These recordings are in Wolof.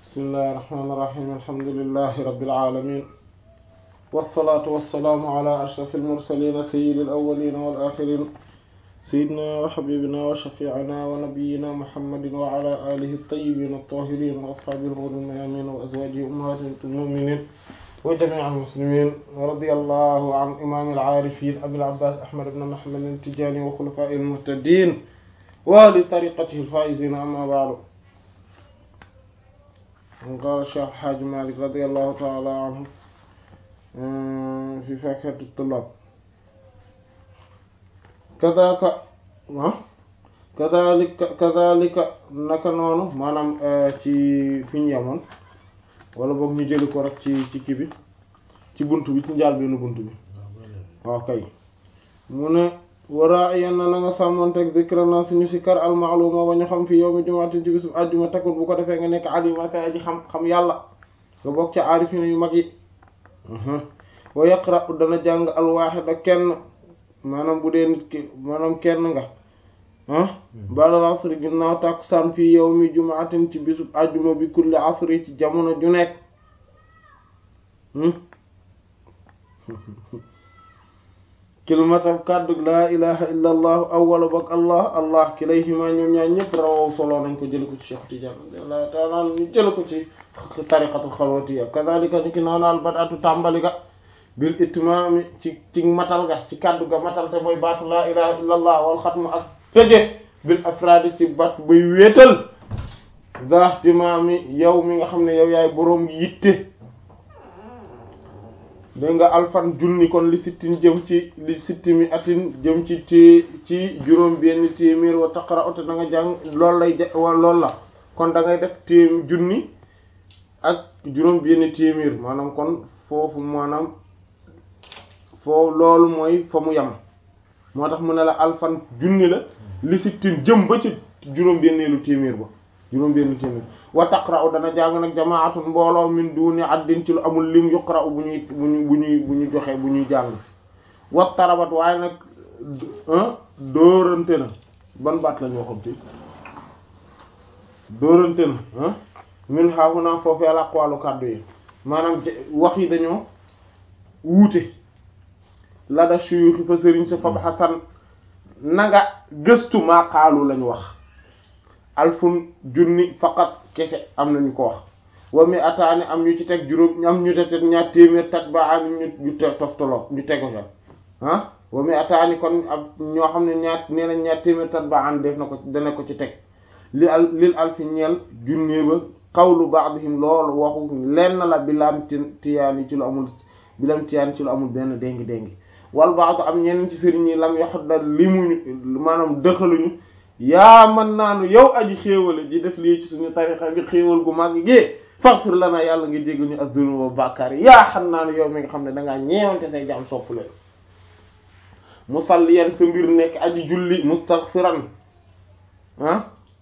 bismillahi irrahmani irrahim alhamdulilahi rabilalamin walsalaatu walsalaamu ala ashraf almursalina sayidi alawalina walaxirin sayidina wa xabibina wa shafiina wa nabiyina muhammadin wa ala alihi altayibin altahirin wa ashaabihi alghurri almayamin wa azwajihi ummahati almuminin wa jamii almuslimin wa radi allahu an imam alaarifin abil abbas ahmad ibn muhammad altijani wa xulafai almuhtadin wa li tariqatihi alfaizina amma ba'du قال الشيخ الحاج مالك رضي الله تعالى عنه في فاكهة الطلاب كذاك كذلك كذلك naka noonu maanaam ci fi ñu yemoon wala boog ñu jëli ko rek ci ci kii bi ci bunt bi ci njaal benn bunt bi waaw kay mu ne waraa yenn na nga sàmmonteeg zikrana suñu si kar almaaluma ba ñu xam fi yow mi jumaatin ci bisub àjjuma takkut bu ko defee nga nekk alima kay aji xam xam yàlla nga bokk ca aarifina yu mag yi wa yaqra dana jàng alwaaxida kenn maanaam bu dee nit ki maanaam kenn nga ah ba'dal asri ginnaaw tàkkusaan fii yow mi jumaatin ci bisub àjjuma bi kulli asri ci jamono ju nekk kilmatam kàddu laa ilaha illa allahu awwala bak allah allah kilayhima ñoom ñaar ñëpp rawaw solo nañ ko jële ko ci Cheikh Tidiane radiyallahu ta'ala ñu jële ko ci tariqatul xalwatiya kadhalika ni ki noonaal badatu tàmbali ga bil itmaami ci ci matal ga ci kàddu ga matal te mooy baatu laa ilaha illa allah wal xatma ak tëje bil afraadi ci bat buy wéetal zahtimaami yow mi nga xam ne yow yaay boroom yitte dégg nga alfan junni kon li sittin jëm ci li sittimi atin jëm ci ci ci juróom benn téeméer wa taqara ote da nga jàng loolu lay loolu la kon da ngay def téem junni ak juróom benn téeméer maanaam kon foofu maanaam foofu loolu mooy fa mu yem moo tax mu ne la alfan junni la li sittin jëm ba ci juróom benneelu téeméer ba juróom benn téeméer wa taqra'u dana jàng nag jamaatun mbooloo min duni addin ci lu amul lim yuqra'u bu ñuy bu ñuy bu ñuy bu ñu joxe bu ñuy jàng wa tarabat waaye nag dóorante na ban baat lañu waxoon ci dóorante na min xaafu naa foofu yàlla aqwalu kàddu yi maanaam wax yi dañoo wuute la da suyuxi fa sëriñ sa fab xasan nanga gëstu maa xaalu lañu wax alfun junni faqat kese am nañu ko wax wa mi ataani am ñu ci teg juróom am ñu te ñaar téeméer tat ba am ñu ñu toftaloo ñu tego ca ah wa mi ataani kon ab ñoo xam ne ñaar nee nañ ñaar téeméer tat ba an def na ko dana ko ci teg li al lil alfi ñeel junni ba qawlu ba'dihim loolu waxu lenn la bi lam tiyaani ci lu amul bi lam tiyaani ci lu amul benn déngi déngi wal ba'd am ñeneen ci sëriñ yi lam yoxat dal limuñu maanaam dëxaluñu yaa man naanu yow aji xéewale ji def lii ci suñu tarixa bi xéewal gu mag gi faghfir lana yàlla nga jéggal ñu az-zunuba bàkkaar yi yaa xam naanu yow mi nga xam ne dangaa ñeewante say jaam sopp leen musalliyan sa mbir nekk aji julli mustaghfiran ah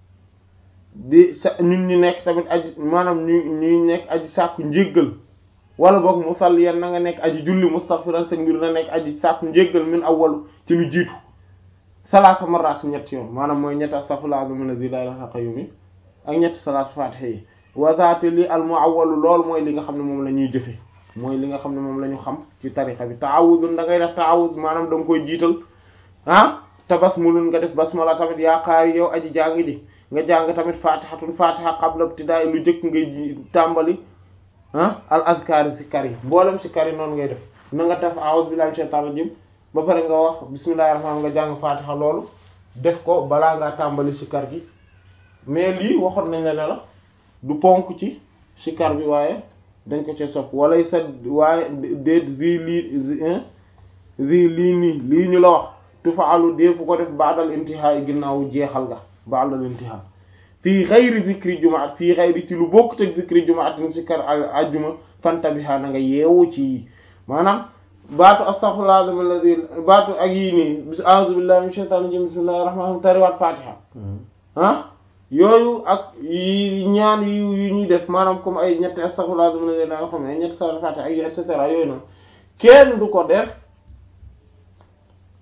di sa ñun ñu nekk tamit aji maanaam ñu ñuy nekk aji sàkku njéggal wala boog musalliyan na nga nekk aji julli mustaghfiran sa mbir na nekk aji sàkku njéggal min awwalu ci lu jiitu salaasa marrat ñetti yoon maanaam mooy ñetti astaghfirullah azim alladhi la ilaha qayyum yi ak ñetti salaatu fatiha yi wazaate li al muawwalu loolu mooy li nga xam ne moom la ñuy jëfe mooy li nga xam ne moom la ñu xam ci tariqa bi ta'awudun da ngay def ta'awuz maanaam da nga koy jiital ah te basmulun nga def basmala tamit yaa qaari yow aji jàng ji nga jàng tamit fatihatun fatiha qabla ibtida'i lu jëkk ngay tàmbali ah al azkar si kar yi mboolem si kar yi noonu ngay def na nga def a'udhu billahi minash shaitanir rajim ba pare nga wax bismillahir rahmanir nga jàng fatiha loolu def ko balaa ngaa tàmbali sikar gi mais lii waxoon nañ la ne la du ponk ci sikar bi waaye dañ ko ci sopp wala sa waaye déet zi lii zi lii nii lii ñu la wax tufaalu dee fu ko def ba'dal intihaa ginnaaw jeexal nga ba'dal intihaa fii xayri zikri jumaat fii xayri ci lu bokk teg zikri jumaat sikar ajjuma fantabiha na nga yeewu ci maanaam baatu astaghfirullah azim alladhi baatu ak yii nii bis a'udhu billahi minash shaitanir rajim bismillahir rahmanir rahim tariwaat fatiha ah yooyu ak yi ñaan yu yu ñuy def maanaam comme ay ñetti astaghfirullah azim alladhi da nga xam ne ay ñetti salaat fatiha ak et cetera yooyu noonu kenn du ko def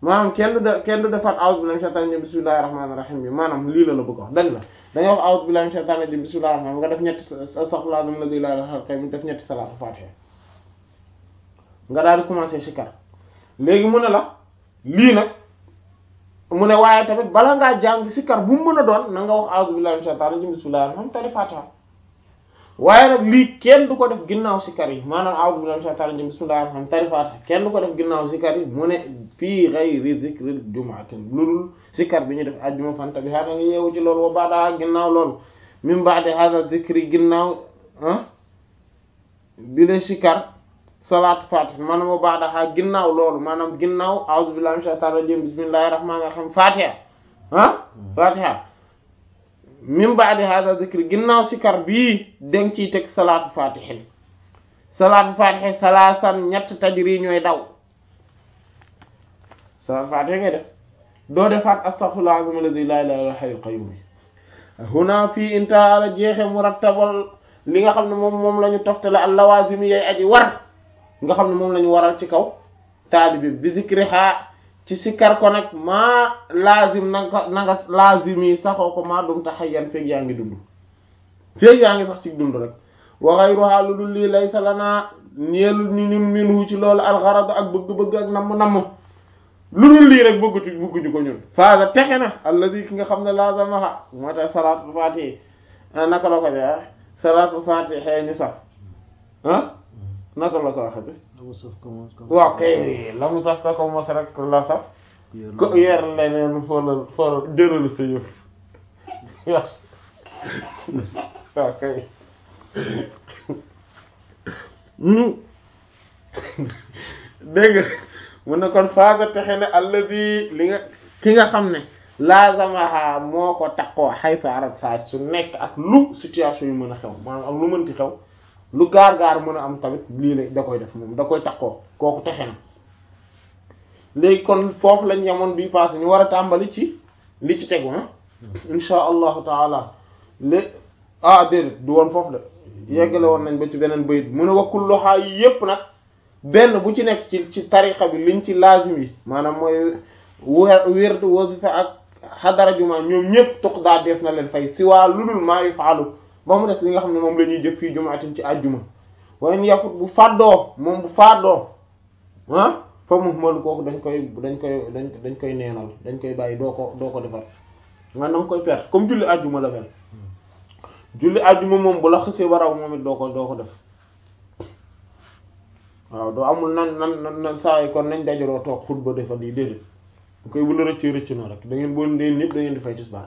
maanaam kenn du de kenn du defaat a'udhu billahi minash shaitanir rajim bismillahir rahmanir rahim bi maanaam lii la la bëgg wax dañ la dañuy wax a'udhu billahi minash shaitanir rajim bismillahir rahmanir nga def ñetti astaghfirullah la ilaha illa huwa def ñetti salaatu fatiha nga daal di commencer sikar léegi mu ne la lii nag mu ne waaye tamit bala ngaa jàng sikar bu mu mën a doon na nga wax a'udhu billahi minash shaitanir rajim bismillahir rahmanir rahim tari fatiha waaye nag lii kenn du ko def ginnaaw sikar yi maanaam a'udhu billahi minash shaitanir rajim bismillahir rahmanir rahim tari fatiha kenn du ko def ginnaaw sikar yi mu ne fii ghayri dhikril jumu'atin loolul sikar bi ñu def ajjuma fanta bi xaa da nga yeewu ci loolu wa ba'da ginnaaw loolu min ba'di hadha dhikri ginnaaw ah bi la sikar salaatu fatiha maanaam wa ba'da xaa ginnaaw loolu maanaam ginnaaw a'udhu billahi minash shaitanir rajim bismillahir rahmanir rahim fatiha ah fatiha min ba'di hadha dhikri ginnaaw sikar bii deng ciy teg salaatu fatihin salaatu fatihin salaasan ñett tajri ñooy daw salaatu fatiha ngay def doo defaat astaghfirullah azim alladhi la ilaha illa hayyul qayyum huna fii intaha la jeexe murattabal li nga xam ne moom moom la ñu toftale al lawazim yay aji war nga xam ne moom la ñu waral ci kaw taalibi bi zikriha ci sikkar ko nag maa laazim na nga na nga laazim yi saxoo ko maa dum taxayyan feeg yaa ngi dund feeg yaa ngi sax ci dund rek wa ghayruha lu dul lii laysa lanaa ñeelu ni nim minhu ci loolu alxarad ak bëgg-bëgg ak namm-namm lu dul lii rek bëggatu bëgguñu ko ñun faasa texe na alladi ki nga xam ne laazamaha moo tax salaatul faatihi naka la ko de salaatul faatihi xëy ñu sax ah naka la ko waxati waaw kay la mu saf ka ko mos rek la saf ko yer leneen foolal foolal jëral sa yëf waaw kay dégg nga mu ne kon faasa texe ne alladi li nga ki nga xam ne laazamaha moo ko takkoo xaytu arat saa su nekk ak lu situation yu mën a xew maanaam ak lu mënti xew lu gaar-gaar mën a am tamit lii la da koy def moom da koy takkoo kooku texe na léegi kon foofu lañ yemoon bii passé ñu war a tàmbali ci li ci tegu ah insha allahu taala lé ah déedéet du woon foofu de yeggale woon nañ ba ci beneen bayit mu ne wakkul loxaa yi yépp nag benn bu ci nekk ci ci tariqa bi liñ ci lazim yi maanaam mooy wer wérd wasifa ak xadara juma ñoom ñëpp tuq daa def na leen fay si waa lu dul maa yu faalu ba mu des li nga xam ne moom la ñuy jëf fii jumaatin ci àjjuma waaye yafut bu fàddoo moom bu fàddoo ah fa mu mën kooku dañ koy dañ koy dañ dañ koy neenal dañ koy bàyyi doo ko doo ko defar man da nga koy perte comme julli àjjuma la mel julli àjjuma moom bu la xësee baraw moom it doo ko doo ko def waaw doo amul nan nan nan saa yi kon nañ dajaloo toog xutba defal lii déedéet bu koy bu la rëccee rëcc na rek da ngeen boo ndeen ñëpp da ngeen di fay tisbaar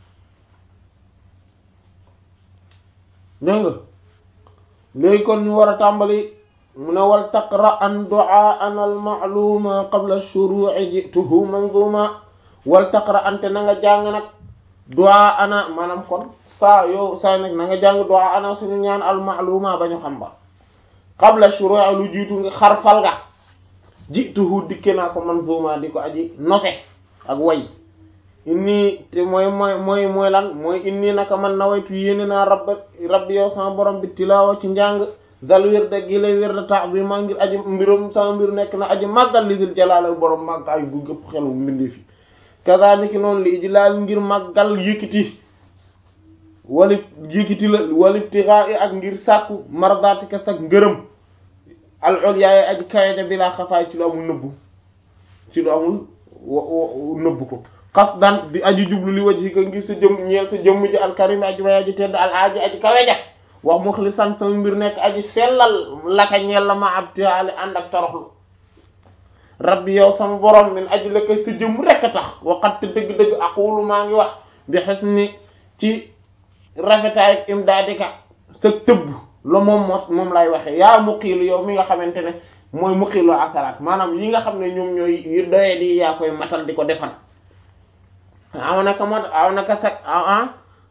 dégg nga léegi kon ñu war a tàmbali mu ne wal taqra an du'a an al ma'luma qabla shuru'i jituhu manzuma wal taqra ante na nga jàng nag du'a ana maanaam kon saa yow saa nag na nga jàng du'a ana suñu ñaan al ma'luma ba ñu xam ba qabla shuru'i lu jiitu nga xarfal ga jituhu dikke naa ko manzuma di ko aji nose ak way inni te mooy mooy mooy mooy lan mooy inni naka man nawaytu yéene naa rabba rabbi yow sama borom bi tilaawa ci njàng dal wirda gi lay wirda ta'zima ngir aji mbirum sama mbir nekk na aji màggal li dil jalaala borom màggaay gu gëpp xelu mbindee fi kazalika noonu li ijlaal ngir màggal yëkkati wali yëkkati la wali tiraa ak ngir sàkku mardatika sak ngërëm al ulya aji kaweja bi laa xafaay ci lu amul nëbbu ci lu amul nëbbu ko qasdan di aji jublu li wajhi ka ngir sa jëm ñeel sa jëmm ji alkarim aji way aji tedd al aji aji kaweja wax muxlisan sama mbir nekk aji sellal laka ñeel la ma abtiali ànd ak toroxlu rabbi yow sama borom min aji la koy sa jëmm rekk a tax waxat te dëgg-dëgg aqulu maa ngi wax bi husni ci rafetaay ak imdaadika sa tëbb la moom moo moom lay waxe yaa muqiilu yow mi nga xamante ne mooy muqiilu asaraat maanaam yi nga xam ne ñoom ñooy yu doye di yaa koy matal di ko defal aw naka mat aw naka sag ah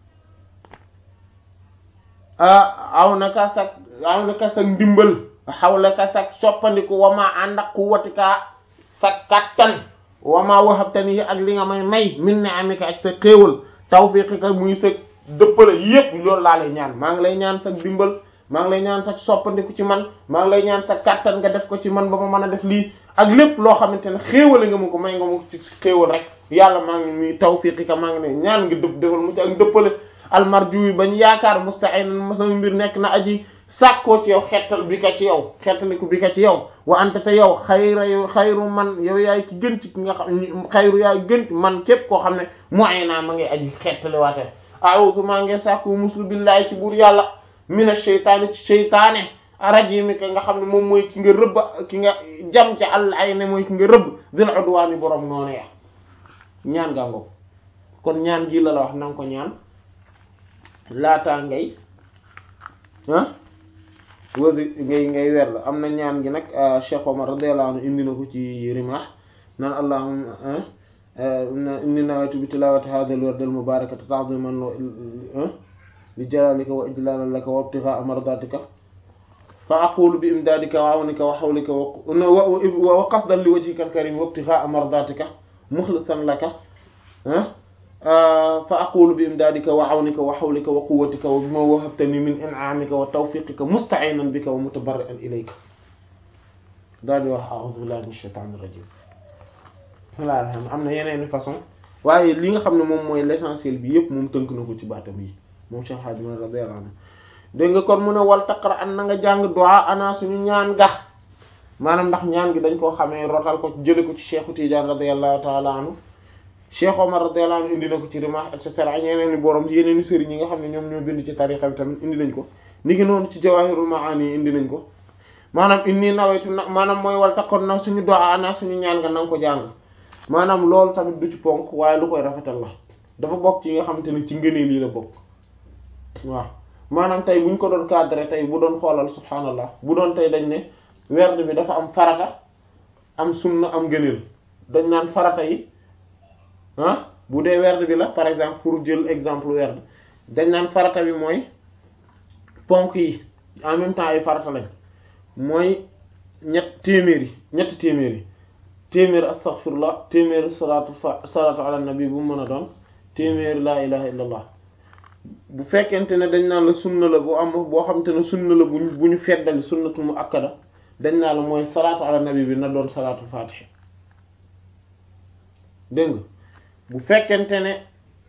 aw naka sag aw naka sag ndimbal xawla ka sag soppandiku wamaa ànd ak quwwatika sa kattan wamaa wahabtani ak li nga may may min ni'amika ak sa xéewal tawfiqika muy sa dëppale yépp loolu laa lay ñaan maa ngi lay ñaan sa ndimbal maa ngi lay ñaan sa soppandiku ci man maa ngi lay ñaan sa kàttan nga def ko ci man ba ma mën a def lii ak lépp loo xamante ne xéewale nga ma ko may nga ma ko ci xéewal rek yàlla maa ngi muy tawfiqika maa ngi ne ñaan nga dëpp defal mu ci ak dëppale almarju yi bañ yaakaar musta'inan sama mbir nekk na aji sàkkoo ci yow xettal bi ka ci yow xettaliku bi ka ci yow wa anta te yow xayra yow xayru man yow yaay ki gën ci ki nga xam xayru yaay gën man képp koo xam ne mooy naa ma ngay aji xettaliwaate a'udhu maa ngi sàkku muslu billahi ci buur yàlla mina sheytaani ci sheytaane arajimi ka nga xam ne moom mooy ki nga rëbb ki nga jam ca àll ay ne mooy ki nga rëbb dil udwaani borom noonu ya ñaan gaa ngoog kon ñaan gi la la wax na nga ko ñaan laataa ngay ah wasi ngay ngay weer la am na ñaan gi nag Cheikh Omar radiyallahu anhu indi na ko ci rimah naan allahumma inni nawaytu bi tilawati hadha al-wird al-mubarakati ta'ziman li jalalika wa ijlalan laka wa ibtigha'a mardatika fa aqulu bi imdadika wa awnika wa hawlika wa qasdan li wajhika al-karim wa ibtigha'a mardatika mukhlisan laka fa aqulu bi imdadika wa awnika wa hawlika wa quwwatika wa bima wahabtani min in'amika wa tawfiqika musta'inan bika wa mutabarri'an ilayka daal di wax a'udhu billahi minash shaitanir rajim wala am na yeneen façon waaye li nga xam ne moom mooy l'essentiel bi yëpp moom tënk na ko ci baatam yi moom Cheikh Hadji Malick radiyallahu anhu dégg nga kon mu ne wal taqra an na nga jàng du'a ana suñu ñaan ga maanaam ndax ñaan gi dañ koo xamee rotal ko jële ko ci Cheikh Tidiane radiyallahu ta'ala anhu Cheikh Omar radiyallahu anhu indi na ko ci Rimah et cetera yeneen i borom yeneen i sëriñ yi nga xam ne ñoom ñoo bind ci tariqa bi tamit indi nañ ko ni ngi noonu ci Jawahirul Ma'ani indi nañ ko maanaam inni nawaytu na maanaam mooy wal taqra na suñu du'a ana suñu ñaan ga na nga ko jàng maanaam loolu tamit du ci ponk waaye lu koy rafetal la dafa bokk ci nga xamante ne ci ngëneel yi la bokk waaw maanaam tey bu ñu ko doon cadré tey bu doon xoolal subhaanallah bu doon tey dañ ne werd bi dafa am farata am sunna am ngëneel dañ naan farata yi ah bu dee werd bi la par exemple pour jël exemple werd dañ naan farata bi mooy ponk yi en même temps ay farata lañ mooy ñett téeméer yi ñetti téeméer yi téeméer astaghfirullah téeméer salaatu fa salaatu ala nabi bu mën a doon téeméer laa ilaha illallah bu fekkente ne dañ naan la sunna la bu am boo xamante ne sunna la bu bu ñu feddali sunnatu mu akkada dañ naan la mooy salaatu ala nabi bi na doon salaatu fatiha dégg nga bu fekkente ne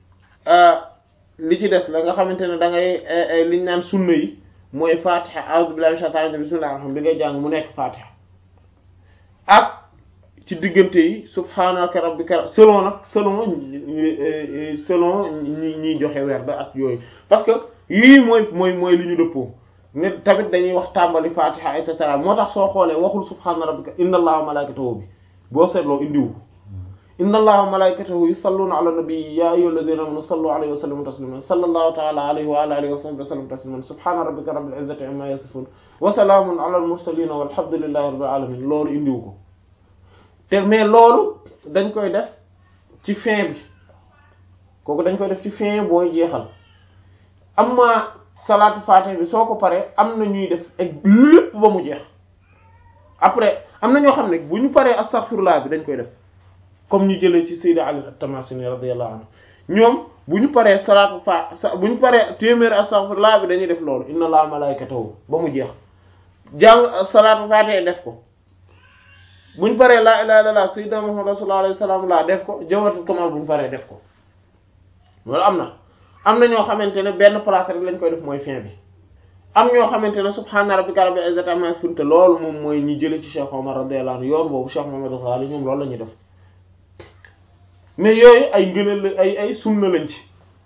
li ci des la nga xamante ne da ngay liñ naan sunna yi mooy fatiha a'udhu billahi minash shaitanir rajim bismillahir rahmanir rahim bi ngay jàng mu nekk fatiha ak ci diggante yi subhaanaka rabbika selon nag selon selon ñi ñiy joxe werd ak yooyu parce que yii mooy mooy mooy li ñu dëppoo ne tamit dañuy wax tàmbali fatiha et cetera moo tax soo xoolee waxul subhaana rabbika inna allaha wa malaikatahu bi boo seetloo indiwu inna allaha wa malaikatahu yusalluna ala nabiyyi ya ayyuhalladhina amanu sallu alayhi wa sallimu tasliman sallallahu ta'ala alayhi wa ala alihi wa sahbihi wa sallam tasliman subhana rabbika rabbil izzati amma yasifun wa salamun ala al mursalin walhamdulillahi rabbil alamin loolu indiwu ko te mais loolu dañ koy def ci fin bi kooku dañ koy def ci fin booy jeexal amma salaatu faatih bi soo ko paree am na ñuy def ak lépp ba mu jeex après am na ñoo xam ne bu ñu paree astaghfirullah bi dañ koy def comme ñu jëlee ci Sayyid Ali at-Tamasini radiyallahu anhu ñoom bu ñu paree salaatu fa bu ñu paree téeméeri astaghfirullah bi dañuy def loolu inna allaha malaikatahu ba mu jeex jàng salaatu faatih def ko buñ paree laa ilaha illallah sayyidina Muhammad sallallahu alayhi wasallam laa def ko jawharatul kamal buñ paree def ko loolu am na am na ñoo xamante ne benn place rek lañ koy def mooy fin bi am ñoo xamante ne subhana rabbika rabbil izzati amma yasifun te loolu moom mooy ñi jële ci Cheikh Omar radiyallahu anhu yoon boobu Cheikh Muhammad Ghali ñoom loolu la ñuy def mais yooyu ay ngëneel la ay ay sunna lañ ci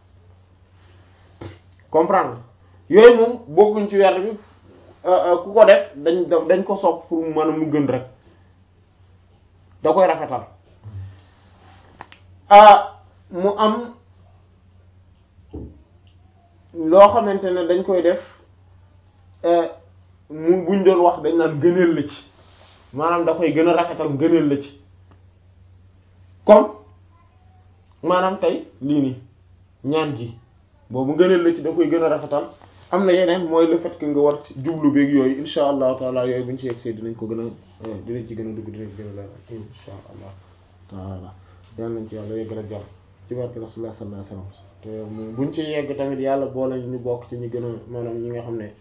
comprendre yooyu moom bokkuñ ci werd bi ku ko def dañ dañ ko sopp pour mën a mu gën rek da koy rafetal ah mu am loo xamante ne dañ koy def mu buñ doon wax dañ naan gëneel la ci maanaam da koy gën a rafetal gëneel la ci comme maanaam tey lii nii ñaan gi boobu gëneel la ci da koy gën a rafetal am na yeneen mooy le fait que nga war ci jublu beeg yooyu insha allahu taala yooyu buñ ci yegsee dinañ ko gën a dinañ ci gën a dugg dinañ ci gën a leeral insha allah taala yal nañ ci yàlla yegg rek jàll ci barke rasulullah sallallahu alayhi wasallam te buñ ci yegg tamit yàlla boole ñu bokk ci ñi gën a maanaam ñi nga xam ne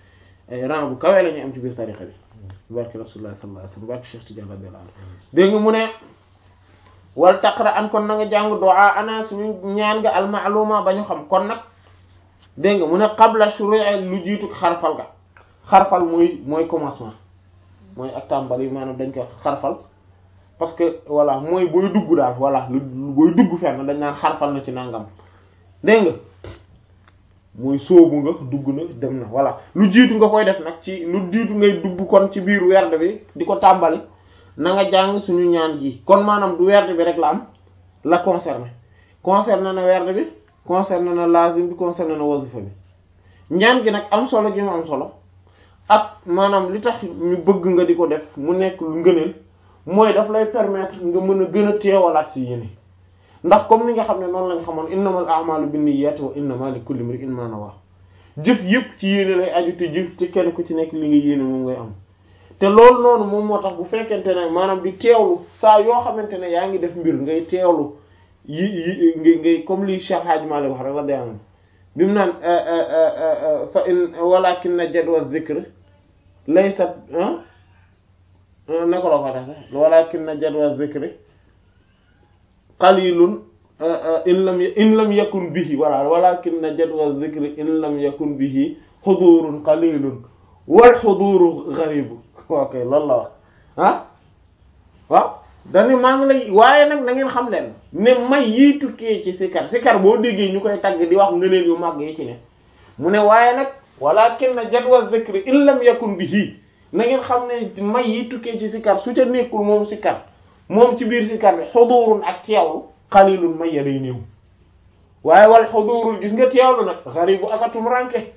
ay rang bu kawee la ñuy am ci biir tariqa bi barke rasulullah sallallahu alayhi wasallam barke Cheikh Tidiane radiyallahu anhu dégg nga mu ne wal taqra an kon na nga jàng du'a ana suñu ñaan nga al ma'luma ba ñu xam kon nag dégg nga mu ne qabla shuru'i lu jiitu xarfal ga xarfal mooy mooy commencement mooy ak tàmbali maanaam dañ koy wax xarfal parce que voilà mooy booy dugg daal voilà lu booy dugg fenn dañ naan xarfal na ci nangam dégg nga mooy sóobu nga dugg na dem na voilà lu jiitu nga koy def nag ci lu jiitu ngay dugg kon ci biir werd bi di ko tàmbali na nga jàng suñu ñaan gi kon maanaam du werd bi rek la am la concerné concerné na werd bi concerné na lazim bi concerné na wazifa bi ñaan gi nag am solo gi mu am solo ak maanaam li tax ñu bëgg nga di ko def mu nekk lu ngëneel mooy daf lay permettre nga mën a gën a teewalaat ci yéene ndax comme ni nga xam ne noonu lañ xamoon innamal a'malu binniyati wa innama likulli imrin ma nawa jëf yëpp ci yéene lay aju te jëf ci kenn ku ci nekk li nga yéene moom ngay am te loolu noonu moom moo tax bu fekkente ne maanaam di teewlu saa yoo xamante ne yaa ngi def mbir ngay teewlu yi yi ngay ngay comme li Cheikh Hadj Malick wax rek la day am bi mu naan fa in walakinna jadwa dhikr laysat naka la ko tax sax walakinna jadwa dhikr qalilun in lam in lam yakun bihi wala walakinna jadwa dhikr in lam yakun bihi hudurun qalilun wal huduru gharibu ok loolu la wax ah waaw dañu maa ngi lay waaye nag na ngeen xam leen ne may yi tukkee ci sikar sikar boo déggee ñu koy tagg di wax ngëneel yu màgg yi ci ne mu ne waaye nag walakinna jadwa dhikr in lam yakun bihi na ngeen xam ne may yi tukkee ci sikar su ca nekkul moom sikar moom ci biir sikar bi xudurun ak teewlu xalilun may ya day néew waaye wal xudurul gis nga teewlu nag xaribu akatum ranke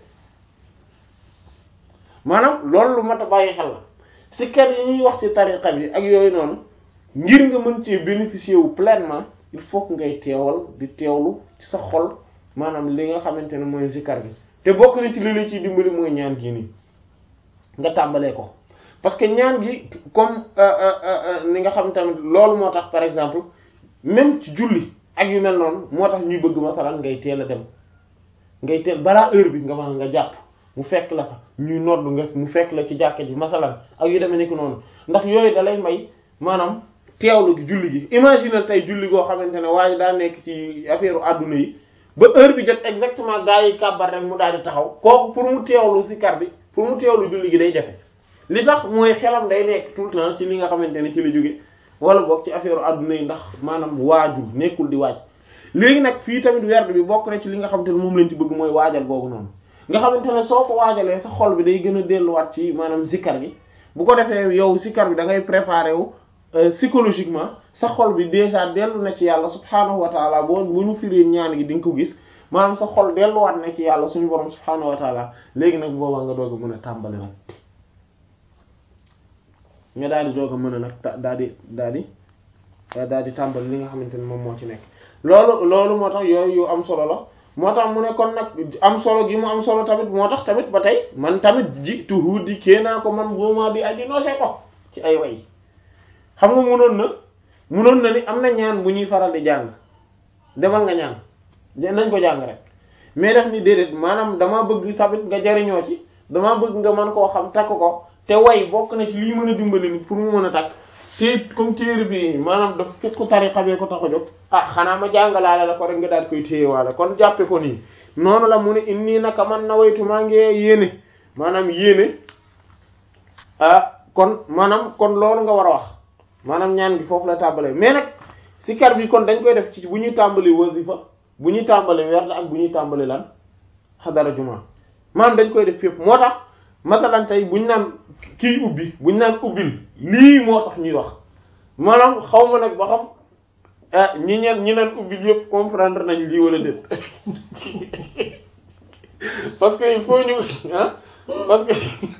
maanaam loolu lu mat a bàyyi xel la sikar yi ñuy wax ci tariqa bi ak yooyu noonu ngir nga mën cee bénéficier wu pleinement il faut que ngay teewal di teewlu ci sa xol maanaam li nga xamante ne mooy sikar bi te bokk na ci li la ciy dimbali mooy ñaan gi nii nga tàmbalee ko parce que ñaan gi comme ni nga xam tamit loolu moo tax par exemple même ci julli ak yu mel noonu moo tax ñuy bëgg masalan ngay teel a dem ngay teel balaa heure bi nga ma nga jàpp mu fekk la fa ñuy nodd nga mu fekk la ci jàkka ji masalan ak yu demee ni ko noonu ndax yooyu da lay may maanaam teewlu gi julli gi imagine tey julli goo xamante ne waaye daa nekk ci affaire adduna yi ba heure bi jot exactement gaa yi kàbbar rek mu daal di taxaw kooku pour mu teewlu ci kar bi pour mu teewlu julli gi day jafe li tax mooy xelam day nekk tout le temps ci li nga xamante ne ci la jóge wala boog ci affaire adduna yi ndax maanaam waaju nekkul di waaj léegi nag fii tamit werd bi bokk na ci li nga xamante ne moom lañ ci bëgg mooy waajal googu noonu nga xamante ne soo ko waajalee sa xol bi day gën a delluwaat ci maanaam zikkar gi bu ko defee yow zikkar bi da ngay préparer wu psychologiquement sa xol bi déjà dellu na ci yàlla subhaanahu wa taala boo bu ñu firee ñaan gi di nga ko gis maanaam sa xol delluwaat na ci yàlla suñu borom subhaanahu wa taala léegi nag boobaa nga doog a mën a tàmbali nag nga daal di doog a mën a nag daal di daal di daal di tàmbali li nga xamante ne moom moo ci nekk loolu loolu moo tax yooyu yu am solo la moo tax mu ne kon nag am solo gi mu am solo tamit moo tax tamit ba tey man tamit ji tuhu di kee naa ko man vraiment di aji noose ko ci ay way xam nga munoon na munoon na ni am na ñaan bu ñuy faral di jàng demal nga ñaan nañ ko jàng rek mais def ni déedéet maanaam dama bëgg sabit nga jariñoo ci dama bëgg nga mën koo xam takk ko te way bokk na ci lii mën a dimbali nit pour mu mën a takk te comme téere bi maanaam daf fekk tariqa bee ko tax a jóg ah xanaa ma jàngalaale la ko rek nga daal koy téyewaale kon jàppe ko nii noonu la mu ne inni naka man na waytu maa ngi yéene maanaam yéene ah kon maanaam kon loolu nga war a wax maanaam ñaan gi foofu la tàmbalee mais nag sikar bi kon dañ koy def ci bu ñuy tàmbali wasifa bu ñuy tàmbali werd ak bu ñuy tàmbali lan xadara juma maanaam dañ koy def fépp moo tax masalan tey buñ naan kii ubbi buñ naan ubbil lii moo tax ñuy wax maanaam xaw ma nag ba xam ah ñi ñeen ñi naan ubbil yëpp comprendre nañ lii wala déet parce que il faut ñu ah parce que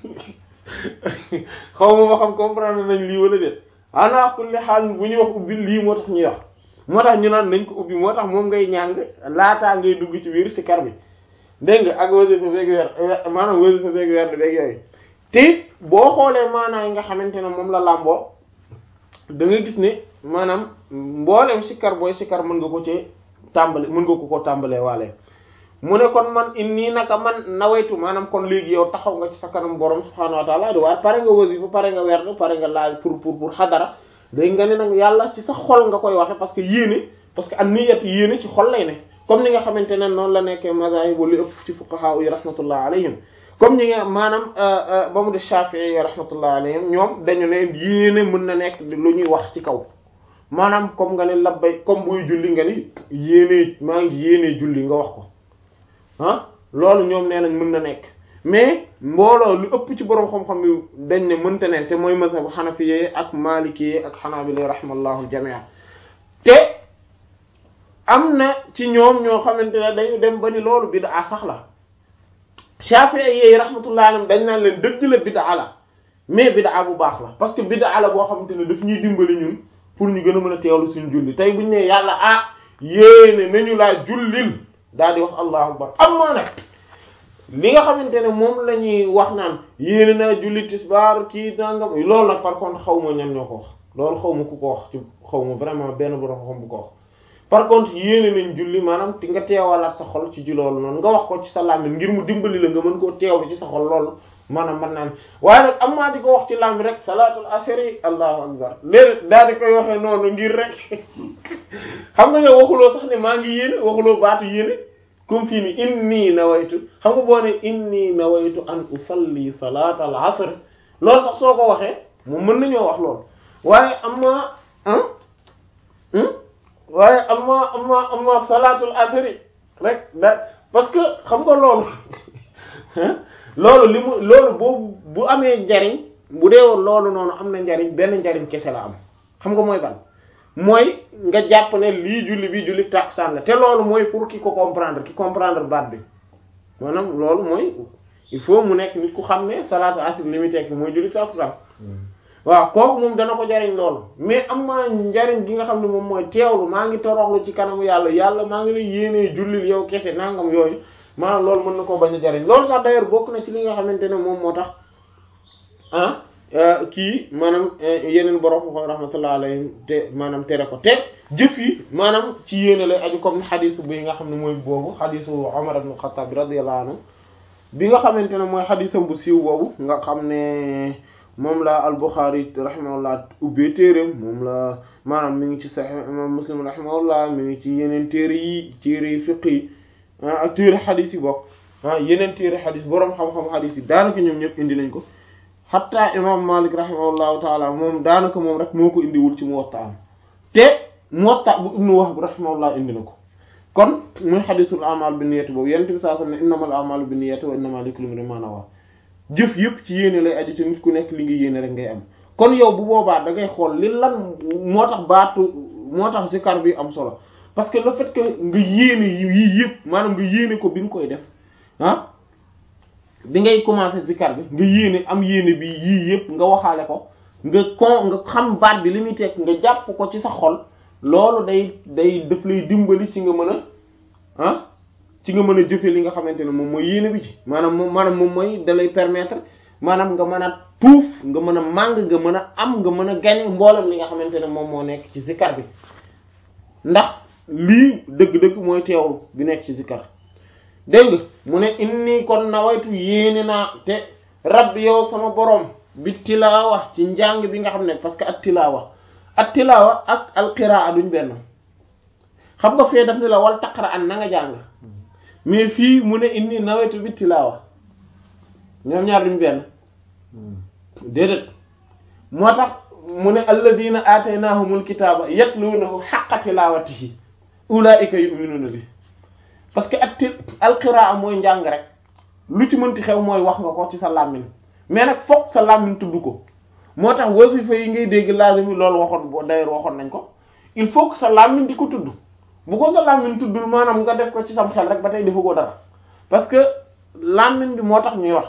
xaw ma ba xam comprendre nañ lii wala déet ana kulli xaal bu ñuy wax ubbil lii moo tax ñuy wax moo tax ñu naan nañ ko ubbi moo tax moom ngay ñàng laataa ngay dugg ci biir sikar bi dégg nga ak wasifa beeg weer maanaam wasifa beeg weer beeg yooyu te boo xoolee maanaa yi nga xamante ne moom la làmboo da nga gis ne maanaam mboolem sikkar booy sikkar mën nga ko ci tàmbali mën nga ko ko tàmbalee waale mu ne kon man inni naka man nawaytu maanaam kon léegi yow taxaw nga ci sa kanam borom subhaanahu wa taala di waaye pare nga wasifa pare nga werd pare nga laaj pour pour pour xadara day nga ne nag yàlla ci sa xol nga koy waxe parce que yéene parce que an niyat yéene ci xol lay ne comme ni nga xamante ne noonu la nekkee mazahib li ëpp ci fuqaha yi rahmatullah alayhim comme ni nga maanaam ba mu de Shafi'i yi rahmatullah alayhim ñoom dañu ne yéene mën na nekk lu ñuy wax ci kaw maanaam comme nga ne labbay comme buy julli nga ni yéene maa ngi yéene julli nga wax ko ah loolu ñoom nee nañ mën na nekk mais mbooloo lu ëpp ci boroom xam-xam yi dañ ne mënta ne te mooy mazhabu xanafiye ak maliki ak xanaabila rahmallahu jamia te am na ci ñoom ñoo xamante ne dañu dem ba ni loolu bid'a sax la Shafi'i yi rahmatullahi alayhim dañ naan leen dëgg la bid'a la mais bid'a bu baax la parce que bid'a la boo xamante ne daf ñuy dimbali ñun pour ñu gën a mën a teewlu suñu julli tey buñu ne yàlla ah yéene nañu laa jullil daal di wax allahu akbar am maa nag li nga xamante ne moom la ñuy wax naan yéene naa julli tisbaar kii nangam loolu nag par contre xaw ma ñan ñoo ko wax loolu xaw ma ku ko wax ci xaw ma vraiment benn borom xam bu ko wax par contre yéene nañ julli maanaam ti nga teewalaat sa xol ci ji loolu noonu nga wax ko ci sa làmmiñ ngir mu dimbali la nga mën koo teewlu ci sa xol loolu maanaam mën naan waaye nag am maa di ko wax ci làmmiñ rek salaatul asri allahu akbar léegi daal di koy waxee noonu ngir rek xam nga yow waxuloo sax ne maa ngi yéene waxuloo baatu yéene comme fii ni inni nawaytu xam nga boo ne inni nawaytu an usalli salaatal asr loolu sax soo ko waxee moom mën nañoo wax loolu waaye am ma waaye amma amma amma salaatul asri rek da parce que xam nga loolu loolu li mu loolu boobu bu amee njariñ bu dee woon loolu noonu am na njariñ benn njariñ kese la am xam nga mooy ban mooy nga jàpp ne lii julli bi julli takusaan la te loolu mooy pour ki ko comprendre ki comprendre baat bi maanaam loolu mooy il faut mu nekk nit ku xam ne salaatul asri li muy tekki mooy julli takusaan waaw kooku moom dana ko jariñ loolu mais am maa njariñ gi nga xam ne moom mooy teewlu maa ngi toroxlu ci kanamu yàlla yàlla maa ngi lay yéenee jullil yow kese nangam yooyu maanaam loolu mën na koo bañ a jariñ loolu sax d'ailleurs bokk na ci li nga xamante ne moom moo tax ah kii maanaam yeneen borom ko rahmatullah alayhim te maanaam tere ko te jëf yi maanaam ci yéene lay aju comme xadiis bi nga xam ne mooy boobu xadiisu Umar ibn Khattab radiyallahu anhu bi nga xamante ne mooy xadiisam bu siiw boobu nga xam ne moom la al-Bukhari rahimahullah ubbee téereem moom la maanaam mi ngi ci Sahih imam Muslim rahimahullah mi ngi ci yeneen téere yi téere yi fiqh yi ak téere xadiis yi bokk ah yeneen téere xadiis boroom xam-xam xadiis yi daanaka ñoom ñëpp indi nañ ko xatta imam Malik rahimahullahu taala moom daanaka moom rek moo ko indiwul ci Muwatta am te Muwatta bu Ibnu Wahb rahimahullah indi na ko kon muy xadiisul a'mal binniyati boobu Yonent bi sallallahu alayhi wasallam ne innamal a'malu binniyati wa innamaa likulli imri'in maa nawaa jëf yëpp ci yéene lay aju te nit ku nekk li nga yéene rek ngay am kon yow bu boobaa da ngay xool li lan moo tax baatu moo tax zikar bi am solo parce que le fait que nga yéene yii yëpp maanaam nga yéene ko bi nga koy def ah bi ngay commencer zikar bi nga yéene am yéene bi yii yëpp nga waxaale ko nga kon nga xam baat bi li muy teg nga jàpp ko ci sa xol loolu day day daf lay dimbali ci nga mën a ah ci nga mën a jëfe li nga xamante ne moom mooy yéene bi ci maanaam moom maanaam moom mooy da lay permettre maanaam nga mën a tuuf nga mën a màng nga mën a am nga mën a gañe mboolem li nga xamante ne moom moo nekk ci zikar bi ndax lii dëgg-dëgg mooy teewlu bi nekk ci zikar dégg nga mu ne inni kon nawaytu yéene naa te rabbi yow sama borom bi tilaawa ci njàng bi nga xam ne parce que at tilaawa at tilaawa ak al qiraa duñ benn xam nga fee daf ni la wal taqra an na nga jàng mais fii mu ne inni nawaytu bi tilaawa ñoom ñaar duñ benn déedéet moo tax mu ne alladina aataynahumul kitaaba yatluunahu haqqa tilaawatihi ulaa'ika yu'minuuna bi parce que ak alqiraa mooy njàng rek lu ci mënti xew mooy wax nga ko ci sa làmmiñ mais nag fokk sa làmmiñ tudd ko moo tax wasifa yi ngay dégg lazimi loolu waxoon boo d'ailleurs waxoon nañ ko il faut que sa làmmiñ di ko tudd bu ko sa làmmiñ tuddul maanaam nga def ko ci sam xel rek ba tey defu ko dara parce que làmmiñ bi moo tax ñuy wax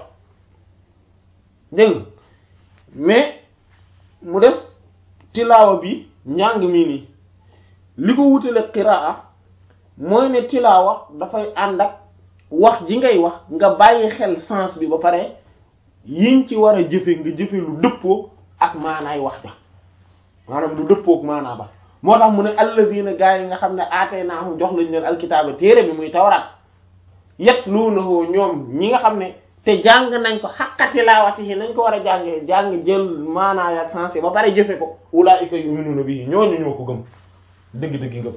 dégg mais mu des tilaawa bi njàng mii nii li ko wutale qiraa mooy ne tilaawa dafay ànd ak wax ji ngay wax nga bàyyi xel sens bi ba pare yiñ ci war a jëfe nga jëfe lu dëppoo ak maanaay wax ja maanaam lu dëppoo ak maanaa ba moo tax mu ne alladina gaa yi nga xam ne aatee naa jox lañ leen alkitaaba téere bi muy tawraat yatluunahu ñoom ñi nga xam ne te jàng nañ ko haqqa tilaawatihi nañ ko war a jàngee jàng jël maanaa ya sensé ba pare jëfe ko ulaa'ika yu'minuuna bihi ñooñu ñoo ko gëm dëgg-dëgg ngëm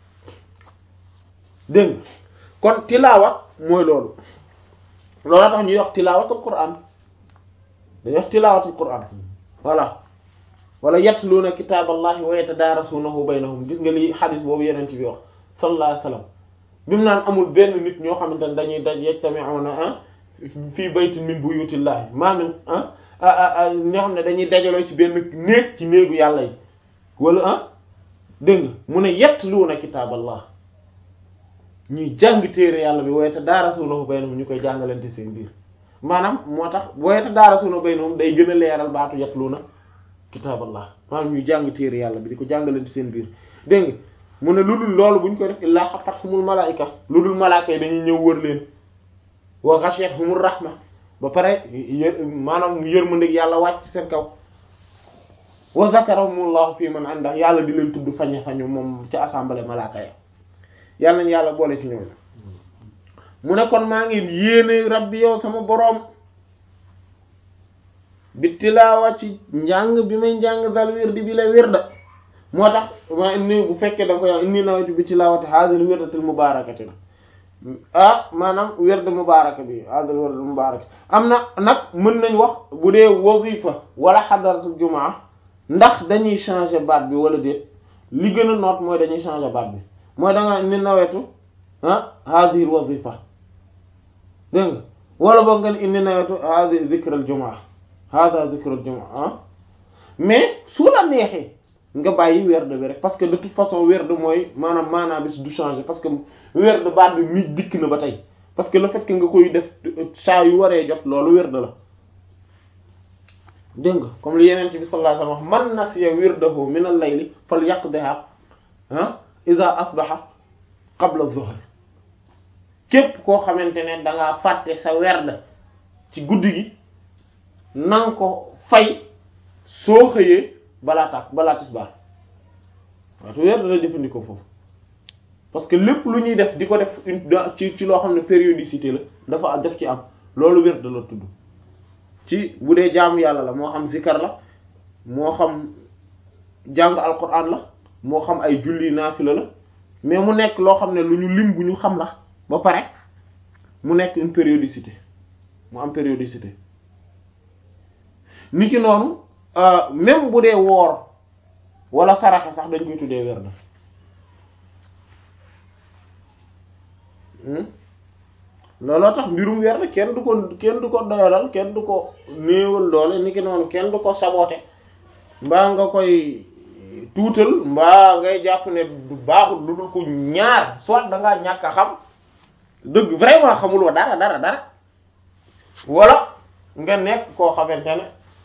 dégg nga kon tilaawa mooy loolu loolu tax ñuy wax tilaawatul qur'an dañuy wax tilaawatul qur'an voilà wala yatluuna kitaaballahi wa yatadaarasuunahu baynahum gis nga li xadis boobu yeneen ci bi wax sallallahu alayhi wasallam bi mu naan amul benn nit ñoo xamante ne dañuy daj yajtami'una ah fii baytin min buyutillahi maa min ah ñoo xam ne dañuy dajaloo ci benn néeg ci néegu yàlla yi wala ah dégg nga mu ne yatluuna kitaaballah ñuy jàng téere yàlla bi wa yatadaarasuunahu baynahum ñu koy jàngalante seen biir maanaam moo tax wa yatadaarasuunahu baynahum day gën a leeral baatu yatluuna kitaaballah maanaam ñuy jàng téere yàlla bi di ko jàngalante seen biir dégg nga mu ne lu dul loolu bu ñu koy def illaa xafathumul malaa'ika lu dul malaaka yi dañuy ñëw wër leen wa ghashiyatuhumur rahma ba pare yë maanaam yërmandeeg yàlla wàcc seen kaw wa zakarahumullahu fi man ànda yàlla di leen tudd fañe fañu moom ca assemblée malaaka ya yàlla nañ yàlla boole ci ñoom mu ne kon maa ngi yéene rabbi yow sama boroom bi tilaawa ci njàng bi may njàng dal wirdi bi la wirda moo tax ma ni bu fekkee da nga koy wax inni nawaytu bi tilaawati hadhihi wirdatil mubarakati na ah maanaam wird mubaraka bi hadhihi wird mubaraka am na nag mën nañ wax bu dee wazifa wala xadaratul jumaa ndax dañuy changer baat bi wala déet li gën a noot mooy dañuy changer baat bi mooy da nga ni nawetu ah hadhihi wazifa dégg nga wala boog nga ni inni nawetu hadhihi dhikral jumaa hadha dhikral jumaa ah mais su la neexee nga bàyyi werd bi rek parce que de toute façon werd mooy maanaam maanaam bis du changer parce que werd baat bi mi dikk na ba tey parce que le fait que nga koy def saa yu waree jot loolu werd la dégg nga comme li yeneen ci bi sallallahu alayhi wasallam wax man nasiya wirdahu min al-layli falyaqdiha ah iza asbaha qabla zuhr képp koo xamante ne da ngaa fàtte sa werd ci guddi gi na nga ko fay soo xëyee balaa tàkk balaa tisbaar waatu weer dana jëfandikoo foofu parce que lépp lu ñuy def di ko def une ci ci loo xam ne périodicité la dafa def ci am loolu weer da la tudd ci bu dee jaamu yàlla la moo xam zikar la moo xam jàng alquran la moo xam ay julli naafila la mais mu nekk loo xam ne lu ñu lim bu ñu xam la ba pare mu nekk une périodicité mu am périodicité ni ki noonu même bu dee woor wala saraxa sax dañ koy tuddee werd looloo tax mbirum werd kenn du ko kenn du ko doyalal kenn du ko néewal doole ni ki noonu kenn du ko saboote mbaa nga koy tuutal mbaa ngay jàpp ne du baaxul lu dul ko ñaar soit da ngaa ñàkk a xam dëgg vraiment xamuloo dara dara dara wala nga nekk koo xamante ne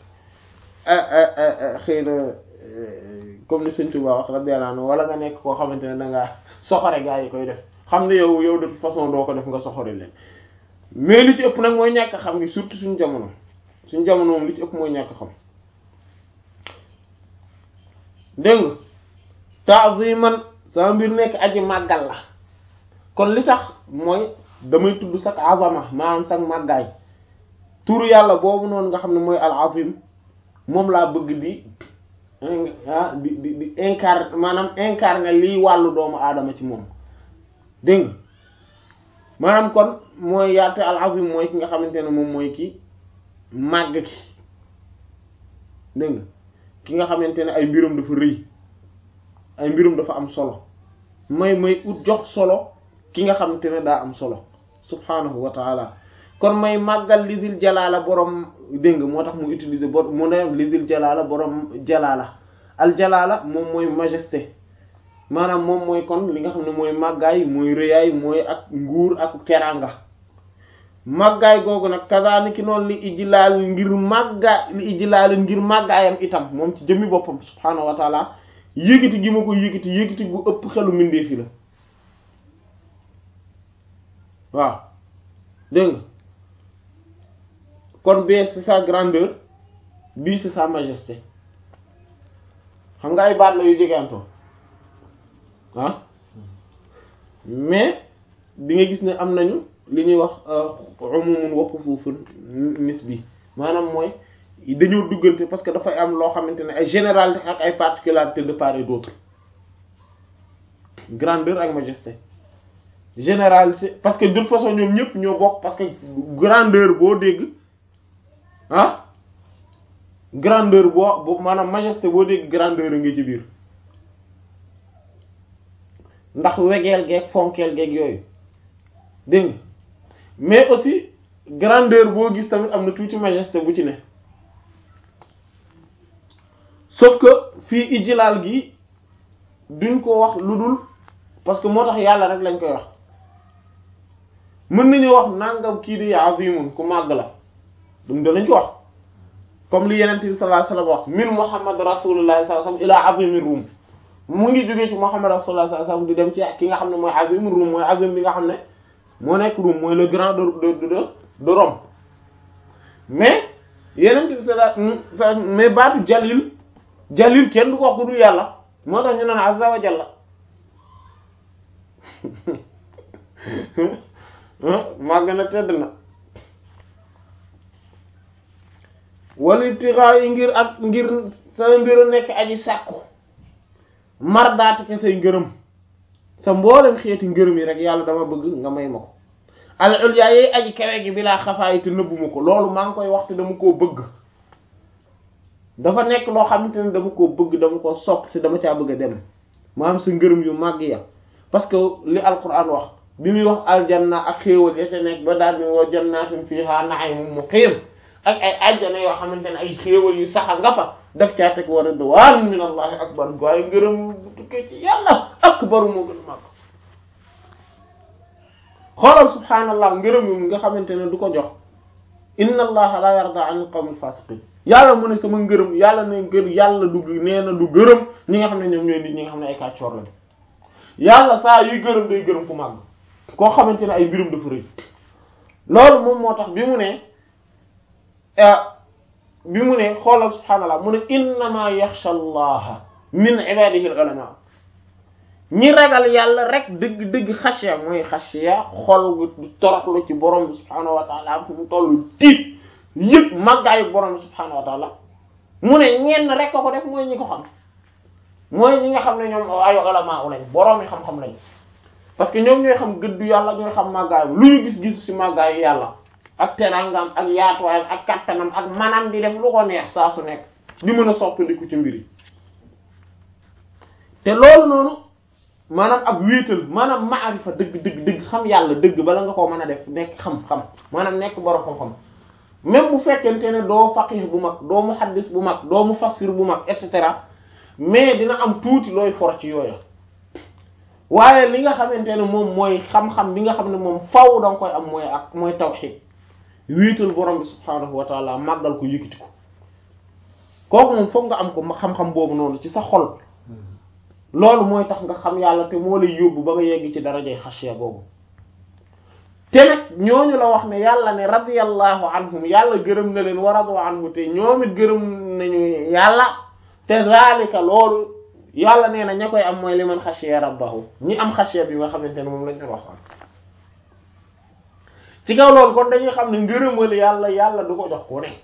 xëy na comme ni Sëñ Tuubaa wax radiyallahu anhu wala nga nekk koo xamante ne da ngaa soxore gaa yi koy def xam ne yow yow de toute façon doo ko def nga soxore leen mais li ci ëpp nag mooy ñàkk xam ngi surtout suñu jamono suñu jamono moom li ci ëpp mooy ñàkk xam dégg nga ta'ziman sama mbir nekk aji màggal la kon li tax mooy damay tudd sax azama maanaam sax màggaay turu yàlla boobu noonu nga xam ne mooy al azim moom laa bëgg di ah di di di incarne maanaam incarne liy wàllu doomu aadama ci moom dégg nga maanaam kon mooy yaate al azim mooy ki nga xamante ne moom mooy ki màgg ki dégg nga ki nga xamante ne ay mbirum dafa rëy ay mbirum dafa am solo may may ut jox solo ki nga xamante ne daa am solo subhanahu wa taala kon may màggal lisil jalaala borom dégg nga moo tax mu utiliser bor mu ne lisil jalaala borom jalaala al jalaala moom mooy majesté maanaam moom mooy kon li nga xam ne mooy màggaay mooy rëyaay mooy ak nguur ak teranga màggaay googu nag kazaaniki noonu li ijlaal ngir màgga li ijlaal ngir màggaayam itam moom ci jëmmi boppam subhaanahu wa taala yëgiti gi ma ko yëgiti yëgiti gu ëpp xelu mbindeef yi la waaw dégg nga kon bee c'est sa grandeur bii c'est sa majesté xam nga ay baat la yu jegantoo ah mais di nga gis ne am nañu li ñuy wax umumun wa xusuusun nisbi maanaam mooy dañoo duggante parce que dafay am loo xamante ne ay généralité ak ay particularités de part et d'autre grandeur ak majesté généralité parce que de toute façon ñoom ñëpp ñoo bokk parce que grandeur boo dégg ah grandeur boo boo maanaam majesté boo dégg grandeur a ngi ci biir ndax wegeel geeg fonkeel geeg yooyu dégg nga mais aussi grandeur boo gis tamit am na tuuti majesté bu ci ne sauf que fii ijlaal gi duñ ko wax lu dul parce que moo tax yàlla rek lañ koy wax mën nañu wax nangam kii di azimun ku màgg la dum danañ ko wax comme li yeneen bi sallallahu alayhi wasallam wax min muhammad rasulullah sallallahu alayhi wasallam ila azimir rum mu ngi jógee ci muhammad rasulullah sallallahu alayhi wasallam di dem ci ki nga xam ne mooy azimir rum mooy azim bi nga xam ne moo nekk Rome mooy le grand de de de de Rome mais yeneen bi sallallahu mais baatu jalil jalil kenn du ko wax ku dul yàlla moo tax ñu naan azza wa jalla màgg na tedd na wala tixaa yi ngir ak ngir sa mbir a nekk aji sàkku mar daate ke say ngërëm sa mboolem xeeti ngërëm yi rek yàlla dama bëgg nga may ma ko al ulya yi aji kawe gi bi laa xafaay te nëbbuma ko loolu maa ngi koy waxte dama koo bëgg dafa nekk loo xamante ne dama koo bëgg dama koo sopp te dama caa bëgg a dem maanaam sa ngërëm yu màgg ya parce que li alquran wax bi muy wax aljanna ak xéewal ya ca nekk ba daal ni woo jannatin fiha na'imun muqim ak ay ajjana yoo xamante ne ay xéewal yu saxa nga fa daf caa teg wa ridwan min allahi akbar waaye ngërëm bu tukkee ci yàlla akbaru moo gën a màgg xoolal subhaanallah ngërëm yu nga xamante ne du ko jox inna allaha la yarda an al-qawmi fasiqin yàlla mu ne sama ngërëm yàlla ne ngër yàlla du nee na du gërëm ñi nga xam ne ñoom ñooy nit ñi nga xam ne ay kàccoor lañ yàlla saa yuy gërëm day gërëm ku màgg koo xamante ne ay mbirum dafa rëy loolu moom moo tax bi mu ne bi mu ne xoolal subhaanallah mu ne innama yaxsha allaha min ibadihi al-ulama ñi ragal yàlla rek dëgg dëgg xasya mooy xasya xol gu toroxlu ci borom bi subhaanahu wa taala fu mu tollu tiit yëg màggaayu borom bi subhaanahu wa taala mu ne ñenn rek ko ko def mooy ñi ko xam mooy ñi nga xam ne ñoom ay ulama lañ borom yi xam-xam lañ parce que ñoom ñooy xam gëddu yàlla ñooy xam màggaayu lu ñu gis-gis ci màggaayu yàlla ak terangam ak yaatuwaayam ak kattanam ak manam di def lu ko neex saa su nekk di mën a soppandiku ci mbir yi te loolu noonu maanaam ak wéetal maanaam maarifa dëgg dëgg dëgg xam yàlla dëgg bala nga koo mën a def nekk xam-xam maanaam nekk borom xam-xam même bu fekkente ne doo faqih bu mag doo muhaddis bu mag doo mufassir bu mag et cetera mais dina am tuuti looy for ci yooya waaye li nga xamante ne moom mooy xam-xam bi nga xam ne moom faw da nga koy am mooy ak mooy tawhid wéetal borom bi subhaanahu wa taala màggal ko yëkkati ko kooku moom foog nga am ko xam-xam boobu noonu ci sa xol loolu mooy tax nga xam yàlla te moo lay yóbbu ba nga yegg ci darajay xashiya boobu te nag ñooñu la wax ne yàlla ne radiyallahu anhum yàlla gërëm na leen wa radu anhu te ñoom it gërëm nañu yàlla te zalika loolu yàlla nee na ña koy am mooy li man xashiya rabbahu ñi am xashiya bi nga xamante ne moom lañ doon wax ci kaw loolu kon dañuy xam ne ngërëmal yàlla yàlla du ko jox ku ne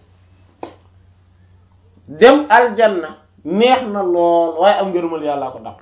dem aljanna neex na lool waaye am ngërëmal yàllaa ko dàq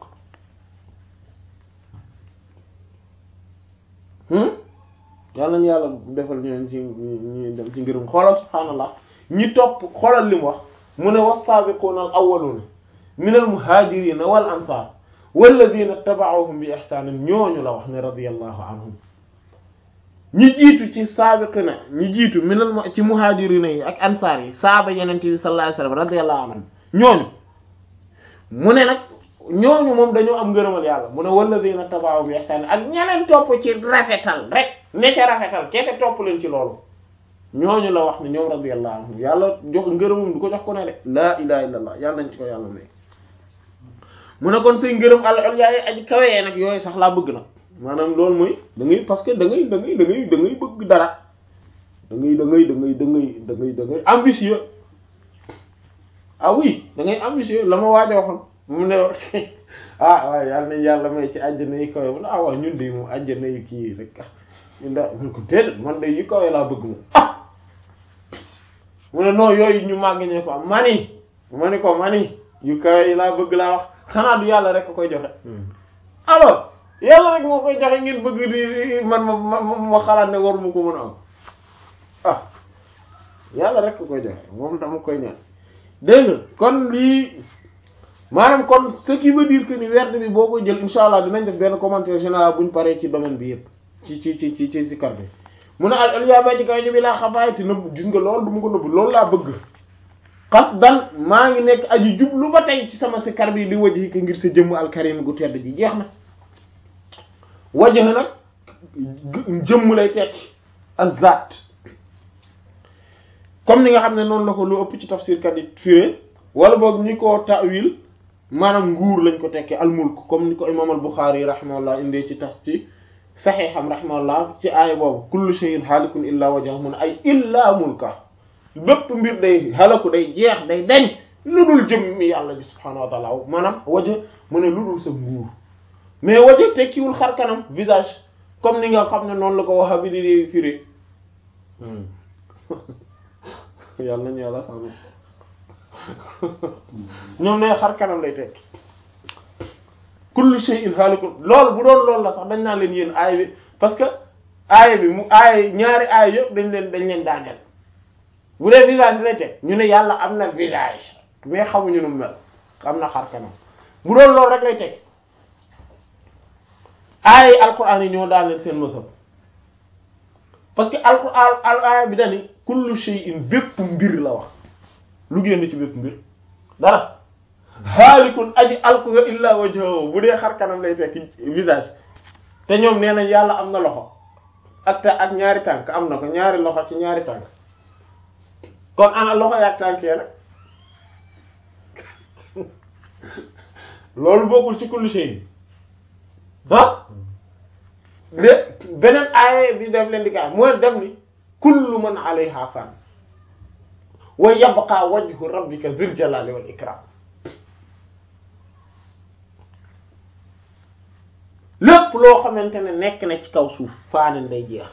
yàlla ñu yàlla defal ñu ci ñu dem ci ngërëm xoolal subhaanallah ñi topp xoolal li mu wax mu ne was-saabiquuna al-awwaluuna min al-muhaajiriina wal ansaar walladiina taba'uuhum bi ihsaanin ñooñu la wax ne radiyallahu anhum ñi jiitu ci saabiqina ñi jiitu minal ci muhaajiriina yi ak ansaar yi saaba yeneen bi sallallahu alayhi wasallam radiyallahu anhum ñooñu mu ne nag ñooñu moom dañoo am ngërëmal yàlla mu ne walladiina taba'uuhum bi ihsaanin ak ñeneen topp ci rafetal rek ne ca rafetal kese topp leen ci loolu ñooñu la wax ne ñoom radiyallahu anhum yàlla jox ngërëmum du ko jox ko ne de laa ilaha illallah yàlla nañ ci ko yàlla may mu ne kon say ngërëm al ulya yi aji kawee nag yooyu sax laa bëgg nag maanaam loolu mooy da ngay parce que da ngay da ngay da ngay da ngay bëgg dara da ngay da ngay da ngay da ngay da ngay da ngay ambitieux ah oui da ngay ambitieux la ma waaj a waxoon mu ne ah waaw yàlla nañ yàlla may ci àjjana yi kawe mu ne ah waaw ñun de moom àjjana yi kii rek nda mun ko déedéet man de yu kawee laa bëgg moom ah mu ne non yooyu ñu màgg ñee ko am mani ma ni ko mani yu kawe yi laa bëgg laa wax xanaa du yàlla rek a koy joxe alors yàlla rek moo koy joxe ngeen bëgg di man ma ma ma xalaat ne war mu ko mën a am ah yàlla rek a koy joxe moom dama koy ñaan dégg nga kon lii maanaam kon ce qui veut dire que ni werd bi boo koy jël insha allah dinañ def benn commentaire général bu ñu paree ci domaine bi yëpp ci ci ci ci ci zikar bi mu ne al aliyaaba ci kaw ñu bi laa xabaay te nëbb gis nga loolu du ma ko nëbb loolu laa bëgg xas dan maa ngi nekk aji jublu ba tey ci sama zikar bi li wajhi ka ngir sa jëmm alkarim gu tedd ji jeex na wajh nag jëmm lay tekki ak zaat comme ni nga xam ne noonu la ko lu ëpp ci tafsir kat yi firé wala boog ñi ko ta'wil maanaam nguur lañ ko tekkee almulk comme ni ko imam al Bukhari rahimahullah indee ci tas ci saxiixam rahimahullah ci aaya boobu kullu shay'in halikun illa wajhahu mun ay illa mulka bépp mbir day halaku day jeex day dañ lu dul jëm mi yàlla ji subhaanahu wa ta'ala maanaam waja mu ne lu dul sa nguur mais waja tekkiwul xar kanam visage comme ni nga xam ne noonu la ko waxa bi di firi yàlla nañu yàlla sàmm ñoom ne xar kanam lay tekki kullu shay'in halikun loolu bu doon loolu la sax dañ naan leen yéen aay bi parce que aay bi mu aay ñaari aay yëpp dañ leen dañ leen daaneel bu dee visage lay teg ñu ne yàlla am na visage mais xamuñu nu mel am na xar kanam bu doon loolu rek lay teg aay alquran yi ñoo daaneel seen mësam parce que alquran al aaya bi dani kullu shay'in bépp mbir la wax lu génn ci bépp mbir dara xaalikun aji alku nga illa wajhahu bu dee xar kanam lay tekki visage te ñoom nee nañ yàlla am na loxo ak te ak ñaari tànk am na ko ñaari loxo ci ñaari tànk kon ana loxo yaak tànk ya nag loolu bokkul ci kullu shay ah de beneen aaya bi def leen di kaa mooy def ni kullu man alayha fan wa yabqa wajhu rabbika dhul jalali wal ikram lépp loo xamante ne nekk na ci kaw suuf faanen day jeex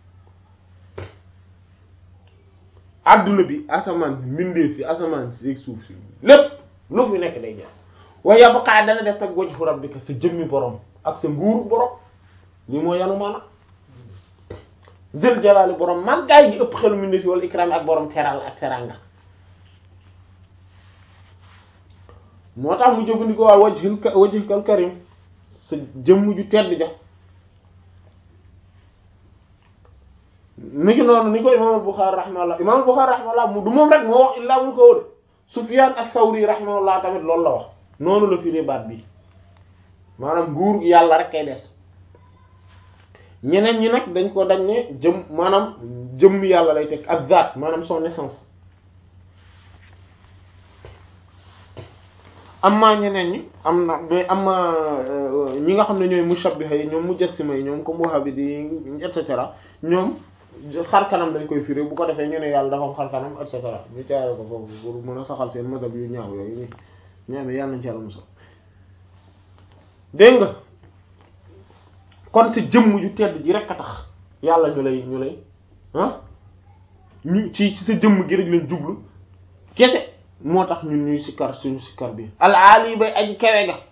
adduna bi asamaan si mbindeef fi asamaan si suuf si lépp lu fi nekk day jeex wa yabqa dana def ak wajhu rabbika sa jëmmi borom ak sa nguuru borom li moo yanu maana zël jalaali borom màggaay gi ëpp xelu mbindeef fi wala ikram ak borom teral ak teranga moo tax mu jëfandikoo waa wajhil wajhikal karim sa jëmm ju tedd ja ni ki noonu ni ko imaam al-Bukhari rahimahullah imaam al-Bukhari rahimahullah mu du moom rek moo wax illaa mun ko wër Sufyaan as-Sawri rahimahullah tamit loolu la wax noonu la firee baat bi maanaam nguur yàlla rek kay des ñeneen ñi nag dañ ko dañ ne jëm maanaam jëmm yàlla lay teg ak zaat maanaam son essence amma ñeneen ñi am na mais amma ñi nga xam ne ñooy mushabbiha yi ñoom mujassima yi ñoom comme wahhabite yi et cetera ñoom xar kanam dañ koy firi bu ko defee ñu ne yàlla dafa am xar kanam et cetera ñu jaare ko foofu pour mën a saxal seen mazhab yu ñaaw yooyu ñu ñu amee yàlla nañ ci yàlla musal dégg nga kon sa jëmm ju tedd ji rek a tax yàlla ñu lay ñu lay ah ñu ci ci sa jëmm gi rek lañ jublu kese moo tax ñun ñuy sikkar suñu sikkar bi alaali bay aji kawe ga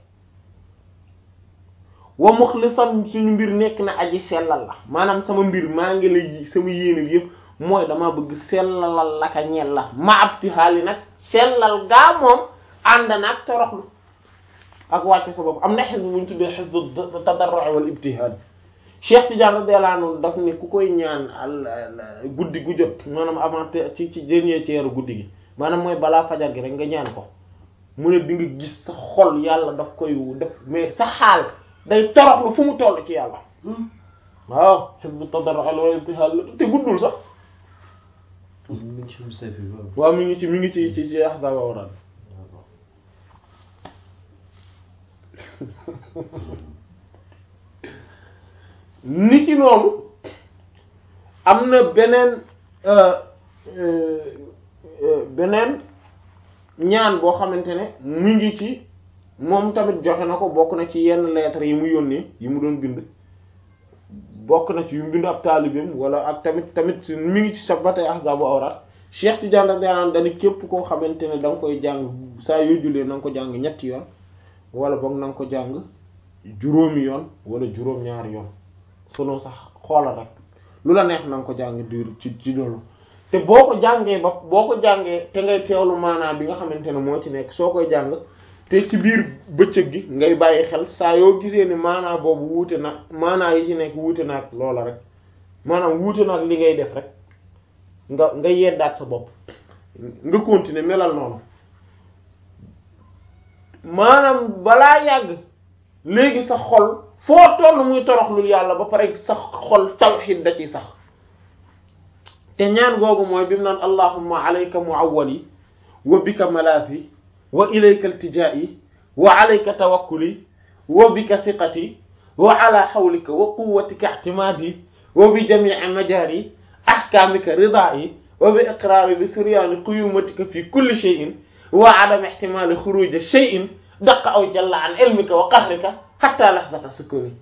wa muxlisan suñu mbir nekk na aji sellal la maanaam sama mbir maa ngi lay sama yéene bi yëpp mooy dama bëgg sellalal la ka ñel la ma abti xaali nag sellal gaa moom ànd naag toroxlu ak wàcce sa bopp am na xisb bu ñu tuddee xisbu tadarru wal ibtihaal Cheikh Tidiane radiyallahu anhu daf ne ku koy ñaan al guddi gu jot maanaam avant ci ci dernier tiers guddi gi maanaam mooy balaa fajar gi rek nga ñaan ko mu ne di nga gis sa xol yàlla daf koy def mais sa xaal day toroxlu fu mu toll ci yàlla waaw xisbu tadarru wal ibtihaal te guddul sax waaw mi ngi ci mi ngi ci ci ci ahzab awrad ni ci noonu am na beneen beneen ñaan boo xamante ne mu ngi ci moom tamit joxe na ko bokk na ci yenn lettres yi mu yónnee yi mu doon bind bokk na ci yu mu bind ab taalibeem wala ak tamit tamit mi ngi ci sa batay ahzabu awraat Cheikh Tidiane daf daan dañu képp koo xamante ne da nga koy jàng saa yoo jullee na nga ko jàng ñetti yoon wala boog na nga ko jàng juróomi yoon wala juróom-ñaari yoon selon sax xoolal rek lu la neex na nga ko jàng diir ci ci loolu te boo ko jàngee ba boo ko jàngee te ngay teewlu maanaam bi nga xamante ne moo ci nekk soo koy jàng te ci biir bëccëg gi ngay bàyyi xel saa yoo gisee ne maanaam boobu wuute na maanaam yi ci nekk wuute na ak loola rek maanaam wuute na ak li ngay def rek nga nga yeddaat sa bopp nga continuer melal noonu maanaam balaa yàgg léegi sa xol foo toll muy toroxlul yàlla ba pare sa xol tawhid da ciy sax te ñaan googu mooy bi mu naan allahumma alayka muawwali wa bika malaafi wa ilayka iltijaa'i wa alayka tawakkuli wa bika thiqati wa ala hawlika wa quwwatika i'timaadi wa bi jami'i majaari ahkaamika ridaa'i wa bi iqraari bi suryaani quyumatika fi kulli shay'in wa adami ihtimaali xuruuji shay'in daqa aw jalla an ilmika wa qahrika hatta lahzata sukuni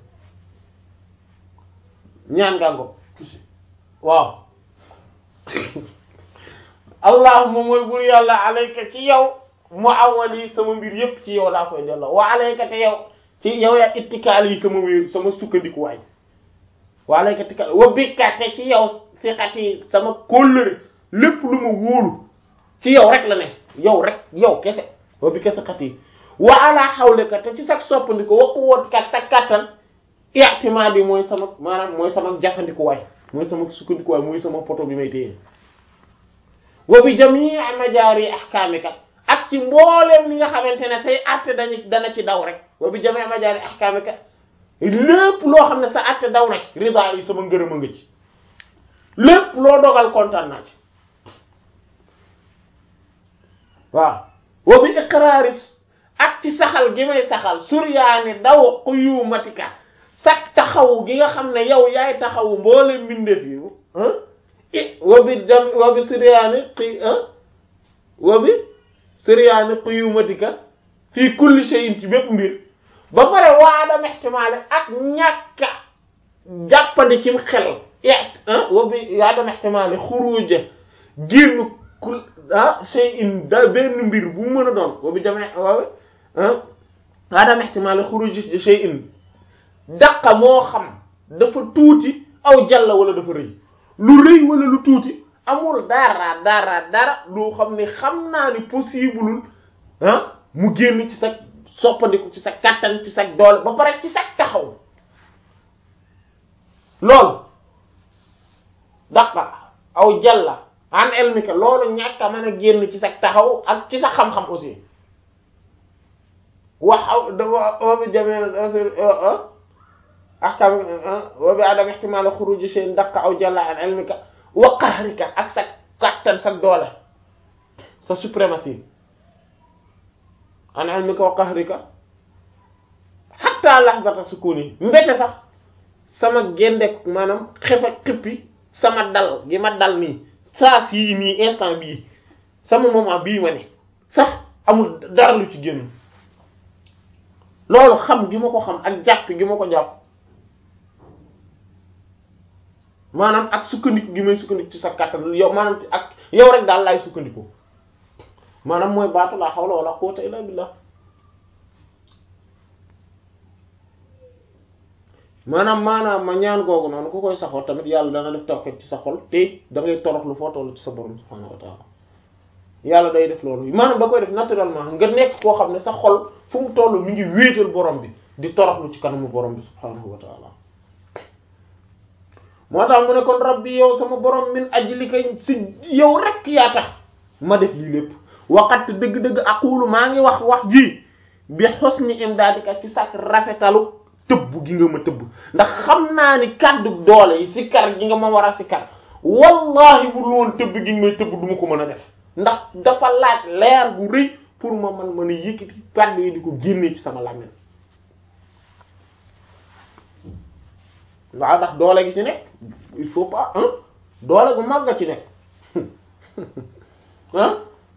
ñaan ngaa ngo waaw allahumma mooy bur yàlla alayka ci yow mu awali sama mbir yépp ci yow laa koy delloo wa alayka te yow ci yow yaa ittikaal yi sama wéer sama sukkandikuwaay wa alayka ittikaal wa bika te ci yow siqati sama kóllëre lépp lu ma wóolu ci yow rek la ne yow rek yow kese wa bika siqati wa ala hawlika te ci sag soppandiko wa quwwatika sa kattan i'timadi mooy sama maanaam mooy sama jafandikuwaay mooy sama sukkandikuwaay mooy sama poto bi may téye wa bi jamii majaari ahkaamika ak ci mbooleem li nga xamante ne say àtte dañu dana ci daw rek wa bi jamii majaari ahkaamika lépp loo xam ne sa àtte daw na ci rida yi sama ngërëm a nga ci lépp loo dogal kontaan naa ci waaw wa bi iqraari ak ci saxal gi may saxal suryaani daw quyumatika sax taxaw gi nga xam ne yow yaay taxawu mbooleem mbindeef yi i wa bi jam wa bi suryaani qi wa bi suryaani quyumatika fii kulli shay'in ci bépp mbir ba pare waadam ihtimaale ak ñàkka jàppandi cim xel wa bi waadam ihtimaale xuruja génn kul ah shay'in da benn mbir bu mu mën a doon wa bi jame wa waadam ihtimaale xuruja shay'in daqa moo xam dafa tuuti aw jalla wala dafa rëy lu rëy wala lu tuuti amul dara dara dara loo xam ne xam naa ni possible ah mu génn ci sa soppandiku ci sa kattan ci sa doole ba pare ci sa taxaw loolu daqa aw jalla an elmika loolu ñàkk a mën a génn ci sa taxaw ak ci sa xam-xam aussi waxaw dafa obi jamee ahkam wa bi adam ihtimal xuruj shay'in daqa aw jalla an ilmika wa qahrika ak sa kattan sa doole sa suprématie an ilmika wa qahrika hatta lahzata sukuni mbete sax sama gendek maanaam xefa xippi sama dal gi ma dal nii saa sii nii instant bii sama moment bii ma ne sax amul dara lu ci génn loolu xam gi ma ko xam ak jàpp gi ma ko jàpp maanaam ak sukkandiku gi may sukkandiku ci sa kàttan yow maanaam ak yow rek daal laay sukkandiku maanaam mooy baatu laa hawla wala quwwata illa billah maanaam maanaam ma ñaan googu noonu ku koy saxoo tamit yàlla dana def tawhid ci sa xol te da ngay toroxlu foo tollu ci sa borom subhanahu wa ta'ala yàlla day def loolu maanaam da koy def naturellement nga nekk koo xam ne sa xol fu mu toll mi ngi wéetal borom bi di toroxlu ci kanamu borom bi subhanahu wa ta'ala moo tax mu ne kon rabbi yow sama borom min ajlika si yow rek yaa tax ma def lii lépp waxat dëgg-dëgg aqulu maa ngi wax wax ji bi husni imdadika ci sak rafetalu tëbb gi nga ma tëbb ndax xam naa ni kàddu doole yi si kar gi nga ma war a si kar wallahi bu loon tëbb gi nga may tëbb du ma ko mën a def ndax dafa laaj leer bu rëy pour ma man mën a yëkkati kàddu yi di ko génnee ci sama làmmiñ waaw ndax doole gi ci nekk il faut pas hein doole gu mag nga ci nekk ah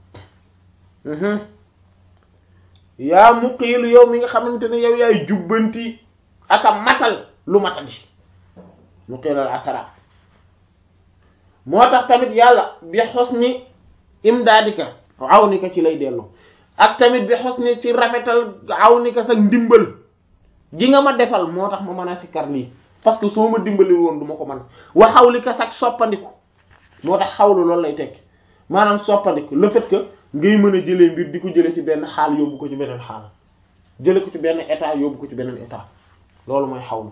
yaa muqiilu yow mi nga xamante ne yow yaay jubbanti aka matal lu matadi mu xiilal asara moo tax tamit yàlla bi husni imdaadika awnika ci lay dellu ak tamit bi husni ci rafetal awnika sa ndimbal gi nga ma defal moo tax ma mën a sikkar lii parce que soo ma dimbali woon du ma ko mën wa xawlika sax soppandiku moo tax xawlu loolu lay tekki maanaam soppandiku le fait que ngay mën a jëlee mbir di ko jëlee ci benn xaal yóbbu ko ci beneen xaal jële ko ci benn état yóbbu ko ci beneen état loolu mooy xawlu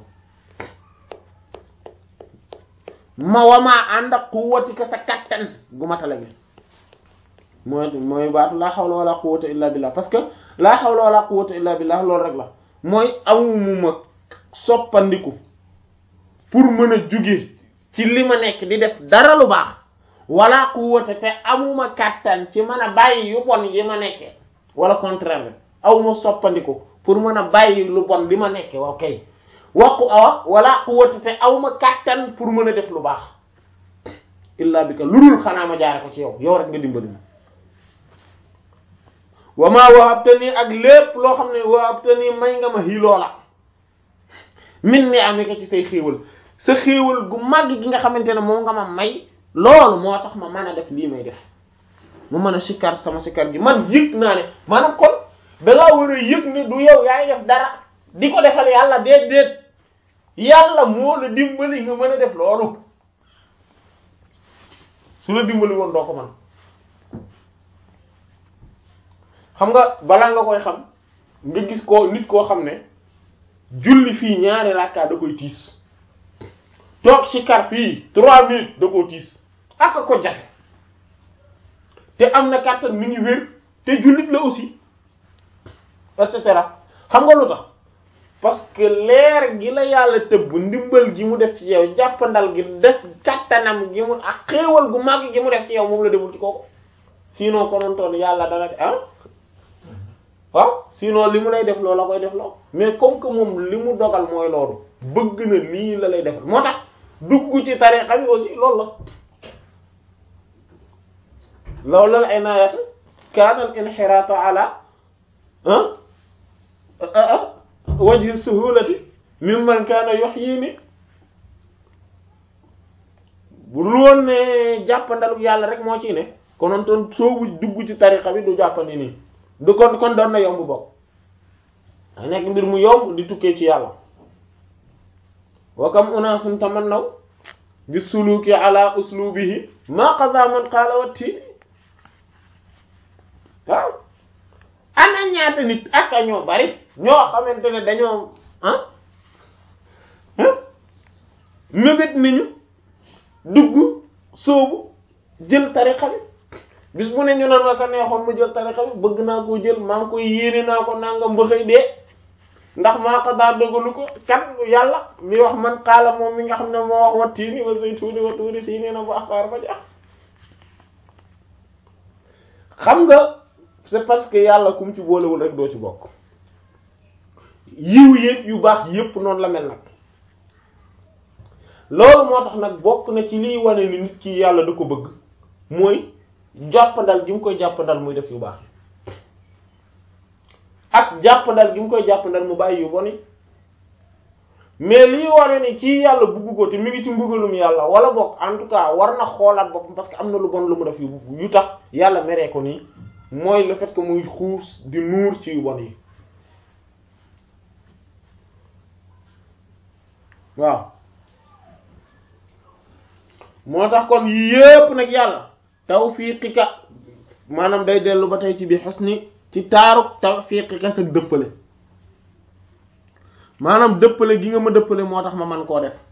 ma wamaa ànd ak quwwatika sa kattan gu matala gi mooy mooy baatu laa hawla wala quwwata illa billah parce que laa hawla wala quwwata illa billah loolu rek la mooy amuma soppandiku pour mën a jóge ci li ma nekk di def dara lu baax wala quwwata te amuma kattan ci mën a bàyyi yu bon yi ma nekkee wala contraire bi awma soppandiku pour mën a bàyyi lu bon li ma nekkee waaw kay waqu awa wala quwwata te awma kattan pour mën a def lu baax illa bi ka lu dul xanaa ma jaare ko ci yow yow rek nga dimbali ma wa maa wahabtani ak lépp loo xam ne wahabtani may nga ma hi loola min ni amika ci say xéewal sa xéewal gu màgg gi nga xamante ne moom nga ma may loolu moo tax ma mën a def lii may def mu mën a sikkar sama sikkar gi man yëg naa ne maanaam kon dangaa war a yëg ne du yow yaay def dara di ko defal yàlla déet déet yàlla moo la dimbali nga mën a def loolu su la dimbali woon doo ko mën xam nga balaa nga koy xam nga gis ko nit koo xam ne julli fii ñaari rakka da koy tiis toog ci kar fii trois minutes da koo tiis ak ko jafe te am na kàttan mi ngi wér te jullit la aussi et cetera xam nga lu tax parce que leer gi la yàlla tëbb ndimbal gi mu def ci yow jàppandal gi def kàttanam gi mu ak xéewal gu màgg gi mu def ci yow moom la deful ci kooku sinon konontoon yàlla dana ah waaw sinon li mu lay def loolu la koy def loolu mais comme que moom li mu dogal mooy loolu bëgg na lii la lay defal moo tax dugg ci tarixa bi aussi loolu la loolu la ay naayata kaanal inxiraatu ala wajhi suhulati mimman kaana yuhyini bu lu woon ne jàppandalu yàlla rek moo ci ne konoon toon soobu dugg ci tarixa bi du jàppandi nii du kon kon doon na yomb bokk da nekk mbir mu yomb di tukkee ci yàlla wa kam unaasun tamannaw bi suluki ala uslubihi ma qada man qaala watti waaw ana ñaata nit ak a ñoo bari ñoo xamante ne dañoo ah mébét nañu dugg soobu jël tarixa bi bis bu ne ñu naan la ko neexoon mu jël tarixa bi bëgg naa koo jël maa ngi koy yéene naa ko nangam mbëxëy dee ndax maa ko daa dogalu ko kan yàlla mi wax man xaala moom mi nga xam ne moo wax wa tiini wa zaytuuni wa tuuri siiniina bu asaar ba jax xam nga c'est parce que yàlla kum ci boolewul rek doo ci bokk yiw yépp yu baax yépp noonu la mel nag loolu moo tax nag bokk na ci liy wane ni nit ki yàlla da ko bëgg mooy jàppandal gi mu koy jàppandal muy def yu baax ak jàppandal gi mu koy jàppandal mu bàyyi yu bon yi mais liy wane ni kii yàlla bugg ko te mi ngi ci mbugalum yàlla wala bokk en tout cas war na xoolaat boppam parce que am na lu bon lu mu def yu yu tax yàlla meree ko nii mooy le fait que muy xuus di nuur ci yu bon yi waaw moo tax kon yii yépp nag yàlla tawfiqika maanaam day dellu ba tey ci bi husni ci taaruk tawfiqika sa dëppale maanaam dëppale gi nga ma dëppale moo tax ma man koo def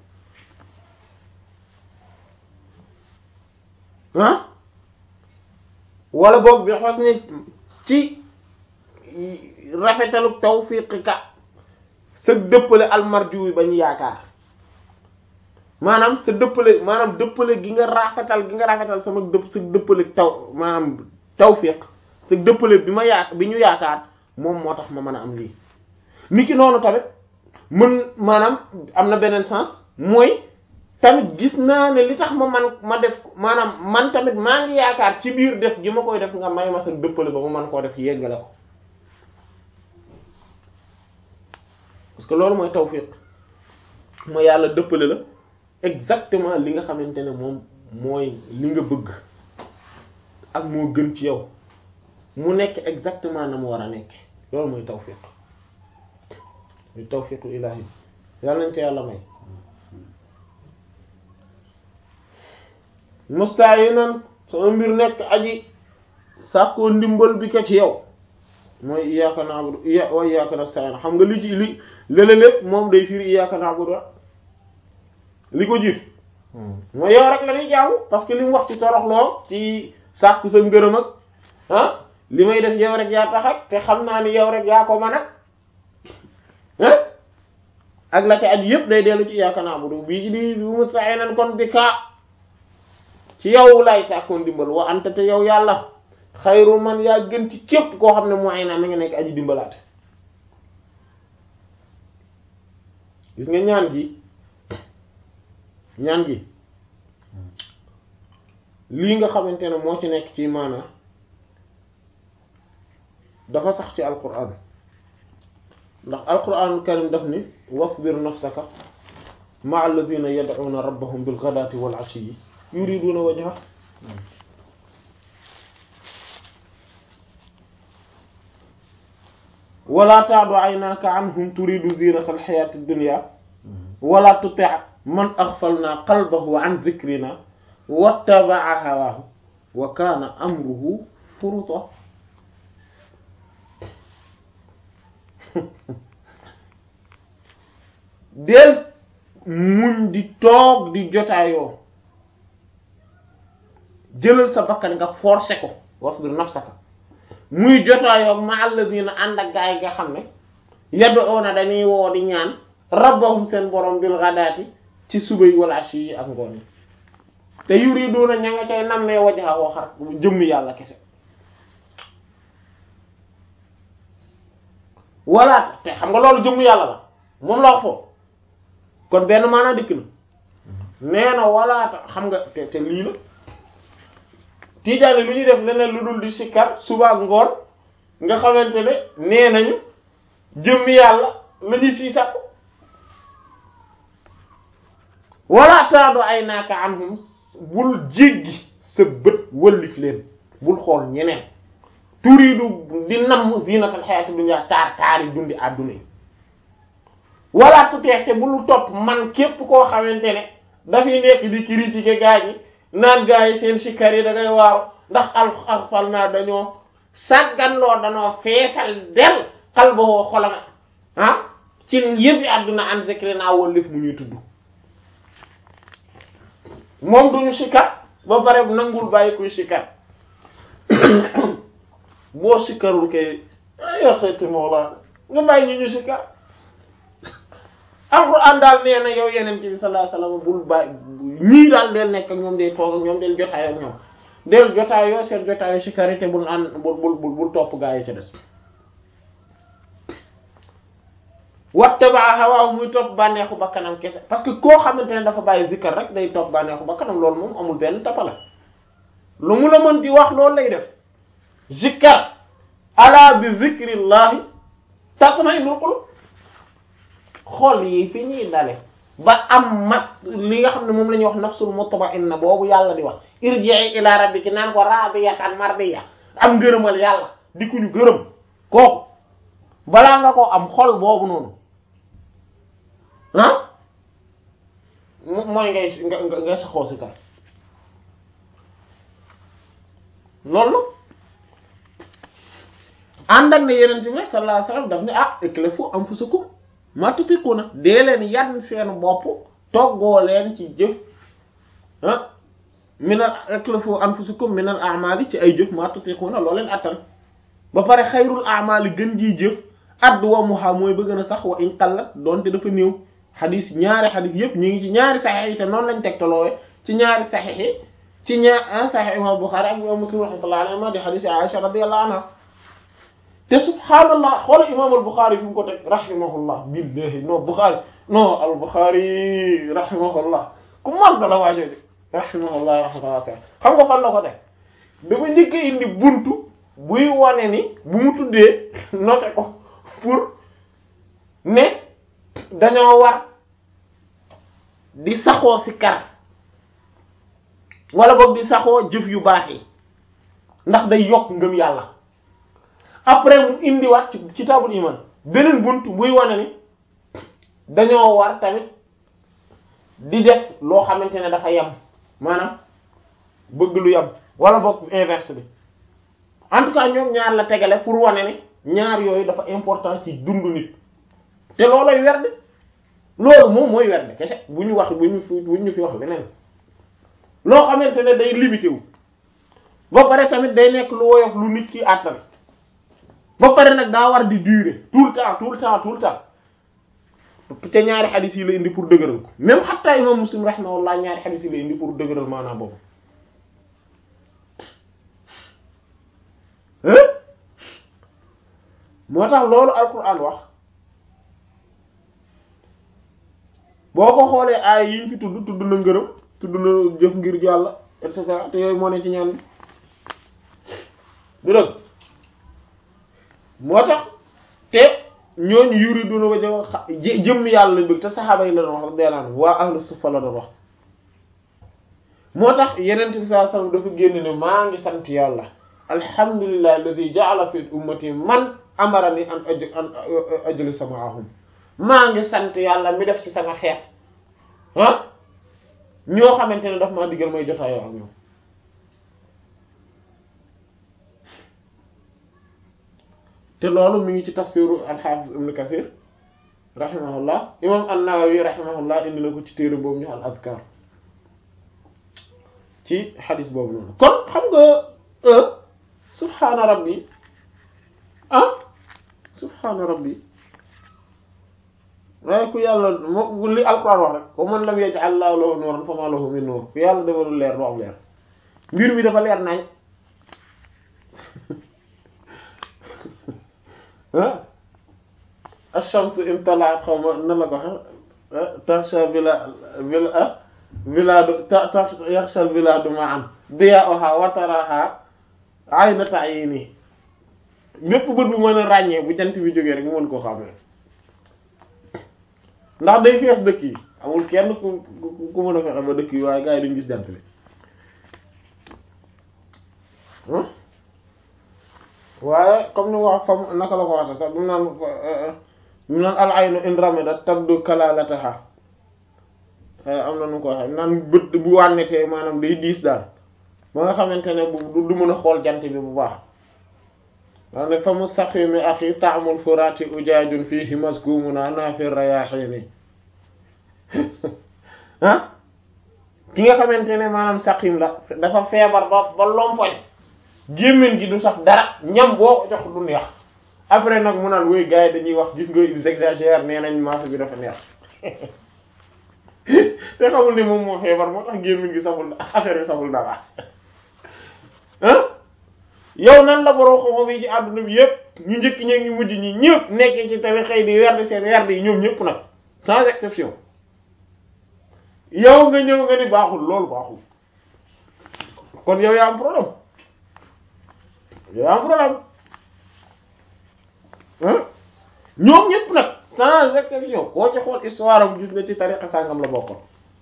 ah wala boog bi husni ci rafetalu tawfiqika sa dëppale almarju ba ñu yaakaar maanaam sa dëppale maanaam dëppale gi nga rafetal gi nga rafetal sama dëpp sa dëppale taw maanaam tawfiq sa dëppale bi ma yaa bi ñu yaakaar moom moo tax ma mën a am lii niki noonu tamit mën maanaam am na beneen sens mooy tamit gis naa ne li tax ma man ma def maanaam man tamit maa ngi yaakaar ci biir def gi ma koy def nga may ma sa dëppale ba ma mën koo def yeggale ko parce que loolu mooy tawfiq mooy yàlla dëppale la exactement li nga xamante ne moom mooy li nga bëgg ak moo gën ci yow mu nekk exactement na mu war a nekk loolu mooy tawfiq muy tawfiqu ilahi yàlla nañ ko yàlla may mustaayinan sama mbir nekk aji sàkkoo ndimbal bi ko ci yow mooy iyyaka na'budu iya wa iyyaka nasta'in xam nga li ci li lële lépp moom day firi iyyaka na'budu li ko jiit mooy yow rek la ñuy jaamu parce que li mu wax ci toroxloo ci sàkku sa ngërëm ak ah li may def yow rek yaa tax ak te xam naa ni yow rek yaa ko mën ak ah ak la ca aju yëpp day dellu ci iyyaka na'budu bii ci di bu musta'inan kon bi kaa ci yow lay sàkkoon dimbal wa anta te yow yàlla xayru man yaa gën ci képp koo xam ne mooy naa mi ngi nekk aji dimbalaate gis nga ñaan gi ñaan gi lii nga xamante ne moo ci nekk ci maana dafa sax ci alquran ndax alquran karim daf ni wasbir nafsaka ma'a alladhina yad'una rabbahum bil ghadati wal 'ashiyyi yuriduna wajha wala ta'du 'aynaka 'anhum turidu zinata al hayati ad-dunya wala tuti' man aghfalna qalbahu 'an dhikrina wattaba'a hawahu wa kana amruhu furuta del muñ di toog di jotaayoo jëlal sa bakkan nga forcer ko wasbir nafsaka muy jotaayoo ma alladina ànd ak gaay nga xam ne yad'una dañuy woo di ñaan rabbahum seen borom bil ghadati ci suba yi wala ashi yi ak ngoon yi te yuriduna ña nga cay nammee wajha woo xar jëmmi yàlla kese wala te xam nga loolu jëmmi yàlla la moom la wax foofu kon benn maanaa dikk na nee na walaata xam nga te te lii la tiijaani lu ñuy def leneen lu dul di sikkar suba ak ngoon nga xamante ne nee nañu jëmmi yàlla la ñu ciy sàkku wala taado ay naaka anhum bul jéggi sa bët wëllif leen bul xool ñeneen turiidu di namm zinatal hayati dunya taar taari dundi àdduna yi wala tuteex te bul topp man képp koo xamante ne dafay nekk di critiquer gaa ñi naan gaa yi seen sikkar yi da ngay waaru ndax al alfal naa dañoo sàgganloo dañoo feesal del xal ba woo xolama ah ci yëppi àdduna an zikri naa wallif mu ñuy tudd moom duñu sikkar ba pare nangul bàyyi kuy sikkar boo sikkarul kay ya xëyti mawla nga bàyyi ñu ñu sikkar alxuraan daal nee na yow yeneen bi sallallahu alayhi wasallam bul bàyyi ñii daal del nekk ak ñoom day toog ak ñoom del jotaayoo ak ñoom del jotaayoo seen jotaayoo si karité bul an bul bul bul topp gaa yi ca des wattaba hawaa muy topp bànneexu bakkanam kese parce que koo xamante ne dafa bàyyi zikkar rek day topp bànneexu bakkanam loolu moom amul benn tapala lu mu la mën di wax loolu lay def zikkar ala bi zikrillahi tatma'innul qulub xool yi fi ñuy dale ba am mat li nga xam ne moom la ñuy wax nafsul mutma'inna boobu yàlla di wax irji'i ila rabbiki naan ko radiyatan mardiya am ngërëmal yàlla di ku ñu gërëm kooku balaa nga ko am xol boobu noonu ah mooy ngay nga ngay saxoo si kar loolu ànd ak ne yeneen ci bi sallallahu alayhi wasallam daf ne ah iklifu anfusakum ma tutiquna dee leen yan seen bopp toggoo leen ci jëf ah minal iklifu anfusakum minal a'mali ci ay jëf ma tutiquna loo leen attan ba pare xayrul a'mali gën jii jëf adwamuha mooy ba gën a sax wa in qallat doonte dafa néew xadis ñaari xadis yëpp ñu ngi ci ñaari saxiix yi te noonu lañ tegtaloowe ci ñaari saxiix yi ci ñaar saxiix imam Bukhari ak imam Muslim rahmatullahi alayhi ma di xadis Aisha radiyallahu anha te subhaanallah xoola imam al Bukhari fi mu ko teg rahimahullah billahi non Bukhari non al Bukhari rahimahullah ku mag la waajoo de rahimahullah rahmatullah xam nga fan la ko teg dafa njëkk indi buntu buy wane ni bu mu tuddee noté ko pour ne dañoo war di saxoo si kar wala boog di saxoo jëf yu baax yi ndax day yokk ngëm yàlla après mu indiwaat ci kitaabul iman beneen bunt buy wane ni dañoo war tamit di def loo xamante ne dafa yem maanaam bëgg lu yem wala boog inverse bi en tout cas ñoom ñaar la tegale pour wane ne ñaar yooyu dafa important ci dundu nit te looloy werd loolu moom mooy werd kese bu ñu wax bu ñu fi bu ñu fi wax leneen loo xamante ne day limité wu ba pare tamit day nekk lu woyof lu nit ki àttan ba pare nag daa war di durer tout le temps tout le temps tout le temps te ñaari xadis yi la indi pour dëgëral ko même xatta imam muslim rahimahullah ñaari xadis yi la indi pour dëgëral maanaam boobu moo tax loolu alquran wax boo ko xoolee aay yi ñu fi tudd tudd na ngërëm tudd na jëf ngir yàlla et cetera te yooyu moo ne ci ñaan bi du dëgg moo tax te ñooñu yuri duna ba jëw jëmm yàlla lañ bëgg te saxaaba yi la doon wax deelaan waa ahlu suffa la doon wax moo tax yenent bi sallallahu alayhi wasallam dafa génn ne maa ngi sant yàlla alhamdulillah alladhi ja'ala fi ummati man amarani an aj an ajlisa ma'ahum maa ngi sant yàlla mi def ci sama xeet ah ñoo xamante ne daf maa diggal may jotaayoo ak ñoom te loolu mi ngi ci tafsiru al-Hafiz Ibn Kathir rahimahullah imam an-Nawawi rahimahullah indi na ko ci téere boobu ñu al azkar ci xadis boobu noonu kon xam nga subhaana rabbi ah subhaana rabbi waaye ku yàlla moo li alquran wax rek wa man lam yaj'al lahu lahu nuuran fama lahu min nuur ku yàlla defalul leer doo am leer mbir mi dafa leer nañ ah ash-shamsu imtala'at xaw ma nan la ko waxe tarsha bila bila biladu ta ta yaxshal biladu ma'an diya'uha wa taraha ayna ta'yini lépp bët bu mën a ràññee bu jant bi jógee rek mu mën koo xamee ndax day fees dëkk yi amul kenn ku ku mën a fexe ba dëkk yi waaye gars yi duñ gis jant bi waaye comme ni wax fam naka la ko waxee sax mu naan mu naan al aynu in ramadat tabdu kalalataha am na nu ko waxee naan bët bu wànnetee maanaam day diis daal ba nga xamante ne bu du mën a xool jant bi bu baax daa ne fa mustaqimi axi taamul furati ujaajun fihi maskumuna naafir rayaxini ah ki nga xamante ne maanaam saqim la dafa feebar ba ba lompoñ gémmiñ gi du sax dara ñam boo ko jox du neex après nag mu naan woy gars yi dañuy wax gis nga ils exagèrent nee nañ maafe bi dafa neex te xamul ni moom moo feebar moo tax gémmiñ gi saful affaire bi saful dara ah yow nan la boroo xam-xam yi ci àdduna bi yëpp ñu njëkk ñee ngi mujj ñi ñëpp nekkee ci tari xëy di werd seen werd yi ñoom ñëpp nag sans exception yow nga ñëw nga ni baaxul loolu baaxul kon yow yaa am problème yow am problème ah ñoom ñëpp nag sans exception koo ci xool histoire am gis nga ci tariqa sàngam la bokkoon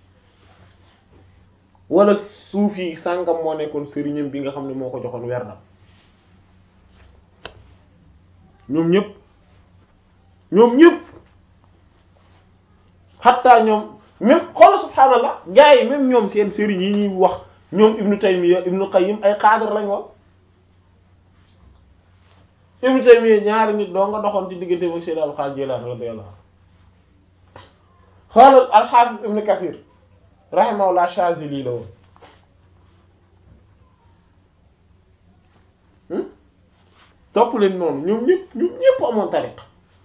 wala suuf yi sàngam moo nekkoon sëriñam bi nga xam ne moo ko joxoon werdam ñoom ñëpp ñoom ñëpp xatta ñoom même xool subhaanallah gars yi même ñoom seen sëriñ yi ñuy wax ñoom ibnu taymiya ibnu qayyim ay xaadar lañ woon ibnu taymiya ñaari nit doo nga doxoon ci diggante ak Sayyid al-Qadir Jilani radiyallahu xoolal al-Hafiz ibnu Kathir rahimahullah Shazili la woon topp leen noonu ñoom ñëpp ñoom ñëpp amoon tariq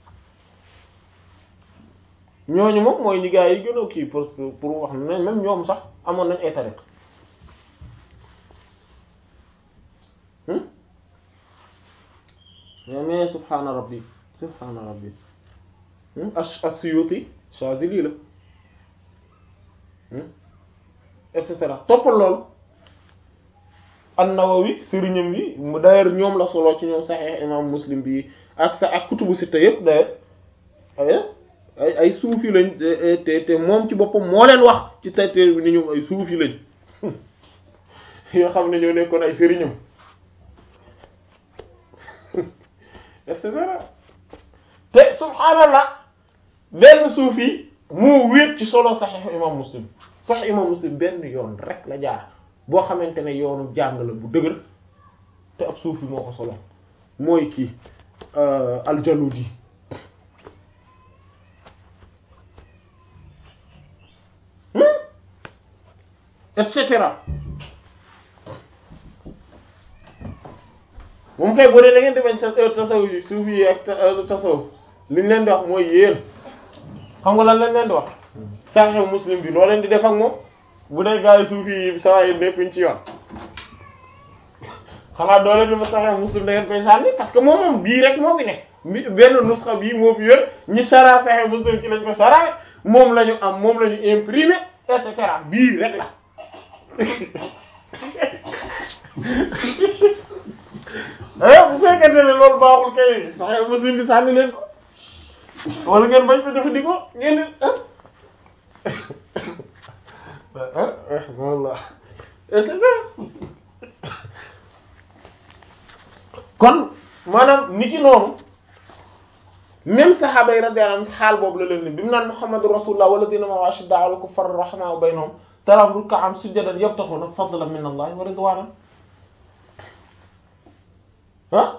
ñooñu moom mooy ñi gaa yi gën a kii pour pour wax ne même ñoom sax amoon nañ ay tariq mais subhaana rabbi subhaana rabbi as-Suyuti Shazili la et cetera toppal loolu an-Nawawi sëriñam yi mu d'ailleurs ñoom la solo ci ñoom Sahih imam Muslim bi ak sa ak kutubu sitta yëpp d'ailleurs ay ay suufi lañ te te moom ci boppam moo leen wax ci téere bi ni ñoom ay suufi lañ yoo xam ne ñoo nekkoon ay sëriñam et cetera te subhaanallah benn suufi moo wéet ci solo saxiix imam muslim saxiix imam muslim benn yoon rek la jaar boo xamante ne yoonu jàng la bu dëgër te ab suufi moo ko solo mooy kii aljaludi et cetera moom kay bu dee da ngeen di bañ tasawuf yi suufi yi ak tasawuf li ñu leen di wax mooy yéen xam nga lan lañ leen di wax Sahih Muslim bi loo leen di def ak moom bu dee gaa yi suufi yi saa yi nekkuñ ci yoon xanaa doo leen di ma Sahih Muslim da ngeen koy sànni parce que moom moom bii rek moo fi nekk bi benn nusxa bii moo fi yor ñi sara Sahih Muslim ci lañ ko sara moom la ñu am moom la ñu imprimé et cetera bii rek la eh bu fekkente ne loolu baaxul kay Sahih Muslim bi sànni leen ko wala ngeen bañ ko jëfandikoo ngeen di ah ah walla kon maanaam ni ki noonu même saxaaba yi radiyallahu anhum xaal boobu la leen ni bi mu naan Muhammadu rasulullah walladina ma'ahu ashiddaa'u 'alal kuffari rahimaa'u baynahum taraahum ruk'an sujjadan yabtaghuna fadlan min Allah wa ridwanan ah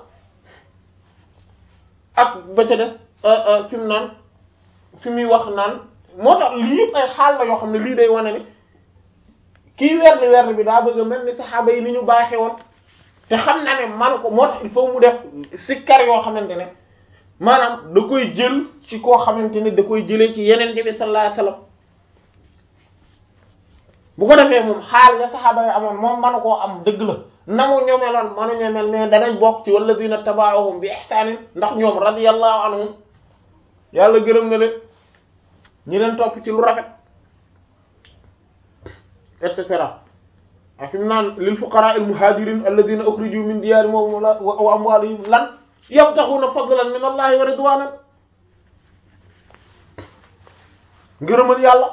ak ba ca des fi mu naan fi muy wax naan moo tax lii yëpp ay xaal la yoo xam ne lii day wane ni kii werni werni bi daa bëgg a mel ni saxaaba yi ni ñu baaxee woon te xam na ne man ko moo tax il faut mu def sikkar yoo xamante ne maanaam da koy jël ci koo xamante ne da koy jëlee ci yeneen bi sallallahu alayhi wasallam bu ko defee moom xaal ya saxaaba yi amoon moom manu koo am dëgg la na mu ñoomeloon manu ñoomel mais danañ bokk ci walladina tabaahum bi ihsaanin ndax ñoom radiyallahu anhum yàlla gërëm na leen ñi leen topp ci lu rafet et cetera a fi mu naan lil fuqaraa al muhajirin alladina ukhriju min diyaarihim wa amwaalihim lan yabtaxuuna fadlan min allahi wa ridwanan ngërëmal yàlla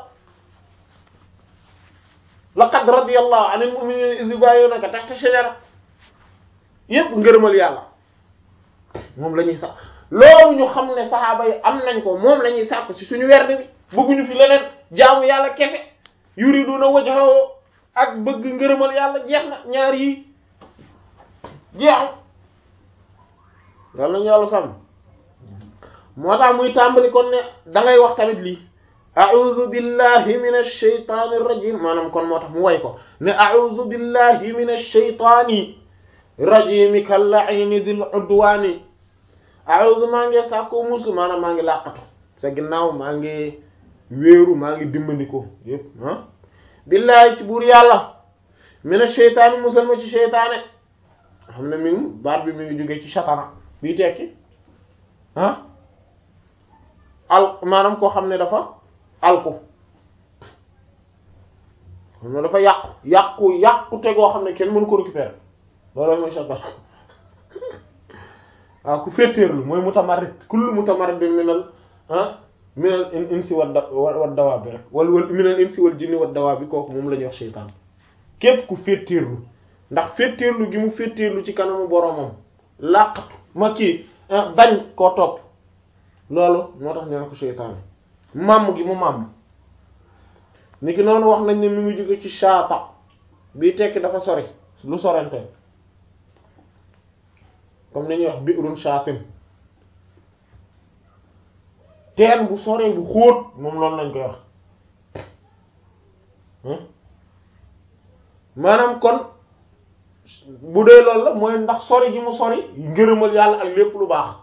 laqad radiyallahu anil mu'minina iz yubayyi'unaka tahta shajara yépp ngërëmal yàlla moom la ñuy sax loolu ñu xam ne saxaaba yi am nañ ko moom la ñuy sàkk ci suñu werd bi bëgguñu fi leneen jaamu yàlla kese yuriduna wajhahu ak bëgg ngërëmal yàlla jeex na ñaar yi jeexu yàlla nañu yàlla sàmm moo tax muy tàmbali kon ne da ngay wax tamit lii a'udhu billahi minash shaytanir rajim maanaam kon moo tax mu way ko ne a'udhu billahi minash shaytani rajim kal-la'ini dhil udwani a'udhu maa ngi sàkko musu maanaam maa ngi làqatu sa ginnaaw maa ngi wéeru maa ngi dimbandiko yépp ah billahi ci buur yàlla minash shaytani musal ma ci shaytaane xam ne mi ngi baat bi mi ngi jógee ci shatana bii tekki ah al maanaam koo xam ne dafa alku xam ne dafa yàqu yàqu yàqu te goo xam ne kenn mënu ko récupérer loolu mooy shatana waaw ku féeteerlu mooy mutamarrid kullu mutamarrid bi minal ah minal insi wa da wa dawaa bi rek wala wala minal insi wal jinni wa dawaa bi kooku moom la ñuy wax seytaan képp ku féeteerlu ndax féeteerlu gi mu féeteerlu ci kanamu boromam làqatu ma kii bañ koo topp loolu moo tax ñu ne ko seytaane màmm gi mu màmm ni ki noonu wax nañ ne mi ngi jóge ci shaata bii tekki dafa sori lu sorante comme ni ñuy wax bi'run shaatin teen bu soree bu xóot moom loolu lañ koy wax maanaam kon bu dee loolu la mooy ndax sori gi mu sori ngërëmal yàlla ak lépp lu baax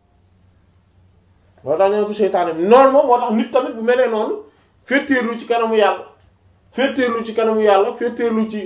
loolu tax ñoo ko seytaane bi noonu moom moo tax nit tamit bu melee noonu féeteerlu ci kanamu yàlla féeteerlu ci kanamu yàlla féeteerlu ci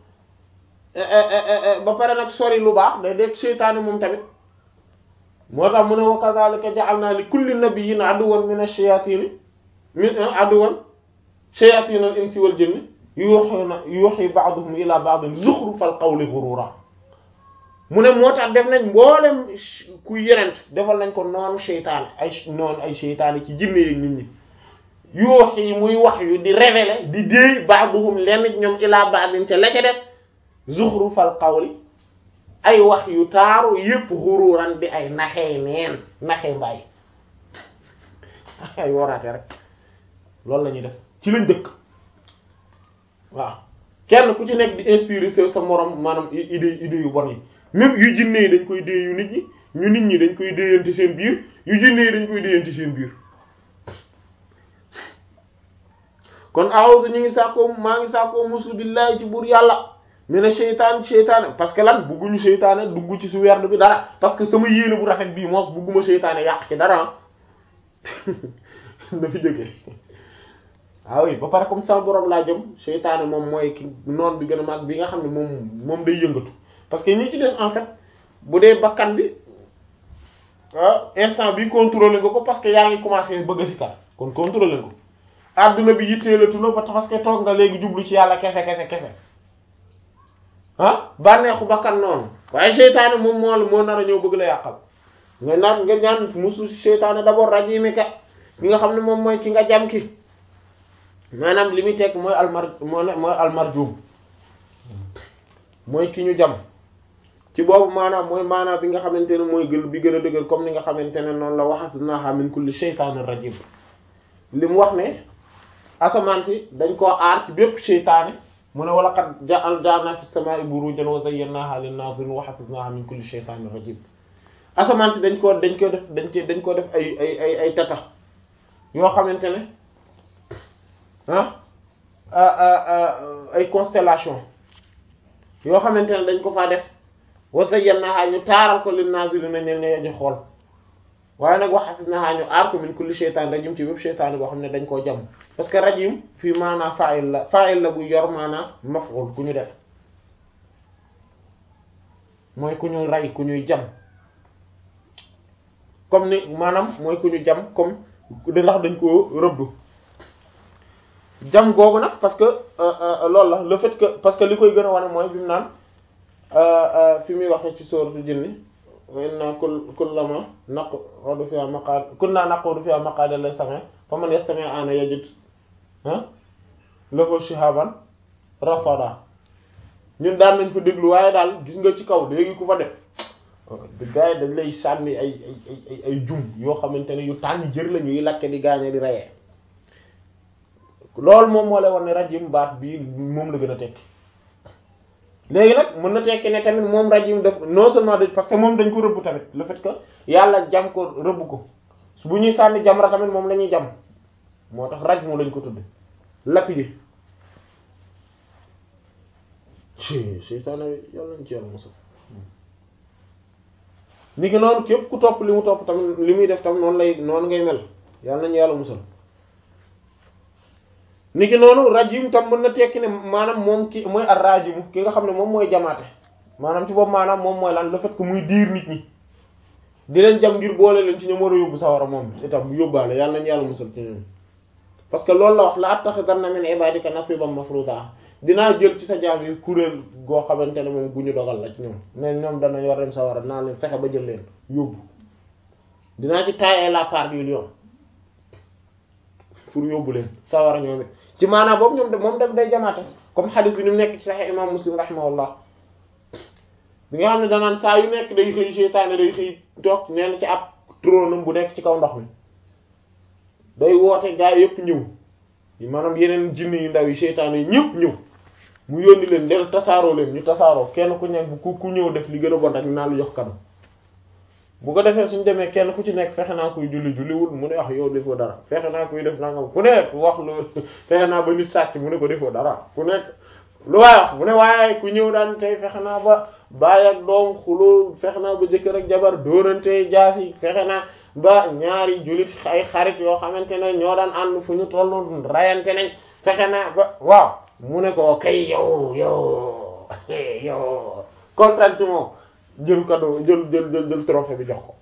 ba pare nag sori lu baax day dee seytaane moom tamit moo tax mu ne wa kadhalika ja'alna li kulli nabiyyin aduwwan min ash-shayatin min aduwwan shayatin al-insi wal jinni yuhina yuhi ba'duhum ila ba'din zukhrufal qawli ghurura mu ne moo tax def nañ mboolem ku yenent defal nañ ko noonu seytaane ay noonu ay seytaane ci jinne yeeg nit ñi yoo yi muy wax yu di révéler di déey ba'duhum lenn ñoom ilaa ba'din ca la ca def zuxrufal qawli ay wax yu taaru yépp xuruuran di ay naxee neen naxee mbaay ay waraate rek loolu la ñuy def ci lañ dëkk waaw kenn ku ci nekk di inspirer sa sa morom maanaam idée idée yu bon yi même yu jinne yi dañ koy dee yu nit ñi ñu nit ñi dañ koy déyante seen biir yu jinne yi dañ koy déyante seen biir kon a'udhu ñu ngi sàkkoo maa ngi sàkkoo muslu billahi ci buur yàlla mi ne seytaan seytaane parce que lan bugguñu seytaane dugg ci su werd bi dara parce que sama yéene bu rafet bii moos bugguma seytaane yàq ci dara na fi jógee ah oui ba pare comme sama borom laa jëm seytaane moom mooy ki noon bi gën a mag bi nga xam ne moom moom day yëngatu parce que ñi ci des en fait bu dee bakkan bi ah instant bi contrôler nga ko parce que yaa ngi commencé bëgg a sikar kon contrôler nga ko adduna bi yitteelatu na ba parce que toog nga léegi jublu ci yàlla kese kese kese ah bànneexu bakkan noonu waaye seytaane moom moo moo nar a ñëw bëgg la yàqal nga naan nga ñaan musu seytaane d'abord rajimi ka ki nga xam ne moom mooy ki nga jam ki maanaam li muy tekk mooy almar mooy almarjum mooy ki ñu jam ci boobu maanaam mooy maanaam bi nga xamante ne mooy gën bi gën a dëgër comme ni nga xamante ne noonu la waxasnaha min kulli shaytaanir rajim li mu wax ne asamaan si dañ koo aar ci bépp seytaane mu ne wala qad ja'alna fis samaa'i burujan wa zayyanaha lin-nazirin wa hafiznaha min kulli shaytaanir rajim asamaan si dañ koo dañ ko def dañ ci dañ ko def ay ay ay ay tata yoo xamante ne ah ay constellation yoo xamante ne dañ ko faa def wa zayyanaha ñu taaral ko lin-nazirina ñen ne ñu xool waaye nag wa hafiznaha ñu aar ko min kulli shaytaan rajim ci bépp shaytaan boo xam ne dañ koo jam parce que rajim fii maanaa fa'il la fa'il la bu yor maanaa maf'ul ku ñu def mooy ku ñu rey ku ñuy jam comme ni maanaam mooy ku ñu jam comme da ndax dañ koo rëbb jam googu nag parce que loolu la le fait que parce que li koy gën a wane mooy bi mu naan fi muy waxee ci sourate jinni wa inna kull kullama naqudu fiha maqad kunna naqudu fiha maqada la sami fa man yastami ana yajid lahu shihaban rasada ñun daan nañ fa déglu waaye daal gis nga ci kaw léegi ku fa def gars yi dañ lay sànni ay ay ay ay jum yoo xamante ne yu tàng jër la ñuy lakke di gaañe di reyee loolu moom moo lay war ne rajim baat bii moom la gën a tekki léegi nag mën na tekki ne tamit moom rajim def non seulement de parce que moom dañ ko rëbb tamit le fait que yàlla jam ko rëbb ko su bu ñuy sànni jamra tamit moom la ñuy jam moo tax raj moo lañ ko tudde lapide ci seytaane yàlla nañ ci yàlla mosal ni ki noonu képp ku topp li mu topp tamit li muy def tam noonu lay noonu ngay mel yàlla nañu yàlla musal ni ki noonu rajim tam mën na tekki ne maanaam moom ki mooy ar rajimu ki nga xam ne moom mooy jamaate maanaam ci boobu maanaam moom mooy lan le fait que muy diir nit ñi di leen jam ngir boole leen ci ñoom war a yóbbu sawara moom itam yóbbaale yàlla nañu yàlla musal ci ñoom parce que loolu la wax la attaxidanna min ibadika nasiban mafruda dinaa jël ci sa jaam yi kuréel goo xamante ne moom gu ñu dogal la ci ñoom ne ñoom danañ war dem sawara dinaa leen fexe ba jël leen yóbbu dinaa ci tailler la part du lion pour yóbbu leen sawara ñoom it ci maanaam boobu ñoom de moom daf day jamaate comme xadis bi ni mu nekk ci Sahih imam Muslim rahimahullah bi nga xam ne danaan saa yu nekk day xëy seytaane day xëy toog nee na ci ab tróonam bu nekk ci kaw ndox mi day woote gaa yëpp ñëw maanaam yeneen jinne yu ndaw yi seytaane yi ñëpp ñëw mu yónni leen del tasaaroo leen ñu tasaaroo kenn ku nekk ku ku ñëw def li gën a bon rek naa lu jox kado bu ko defee suñ demee kenn ku ci nekk fexe naa koy julli julliwul mu ne wax yow defoo dara fexe naa koy def nangam ku nekk wax lu fexe naa ba nit sàcc mu ne ko defoo dara ku nekk lu waay wax mu ne waaye ku ñëw daan tey fexe naa ba baay ak doom xuloo fexe naa ba jëkkër ak jabar dóorante jaas yi fexe naa ba ñaari jullit ay xarit yoo xamante ne ñoo daan ànd fu ñu tollu rayante nañ fexe naa ba waaw mu ne ko kay yow yow yow kontaan ci moom jël cadeau jël jël jël jël trophée bi jox ko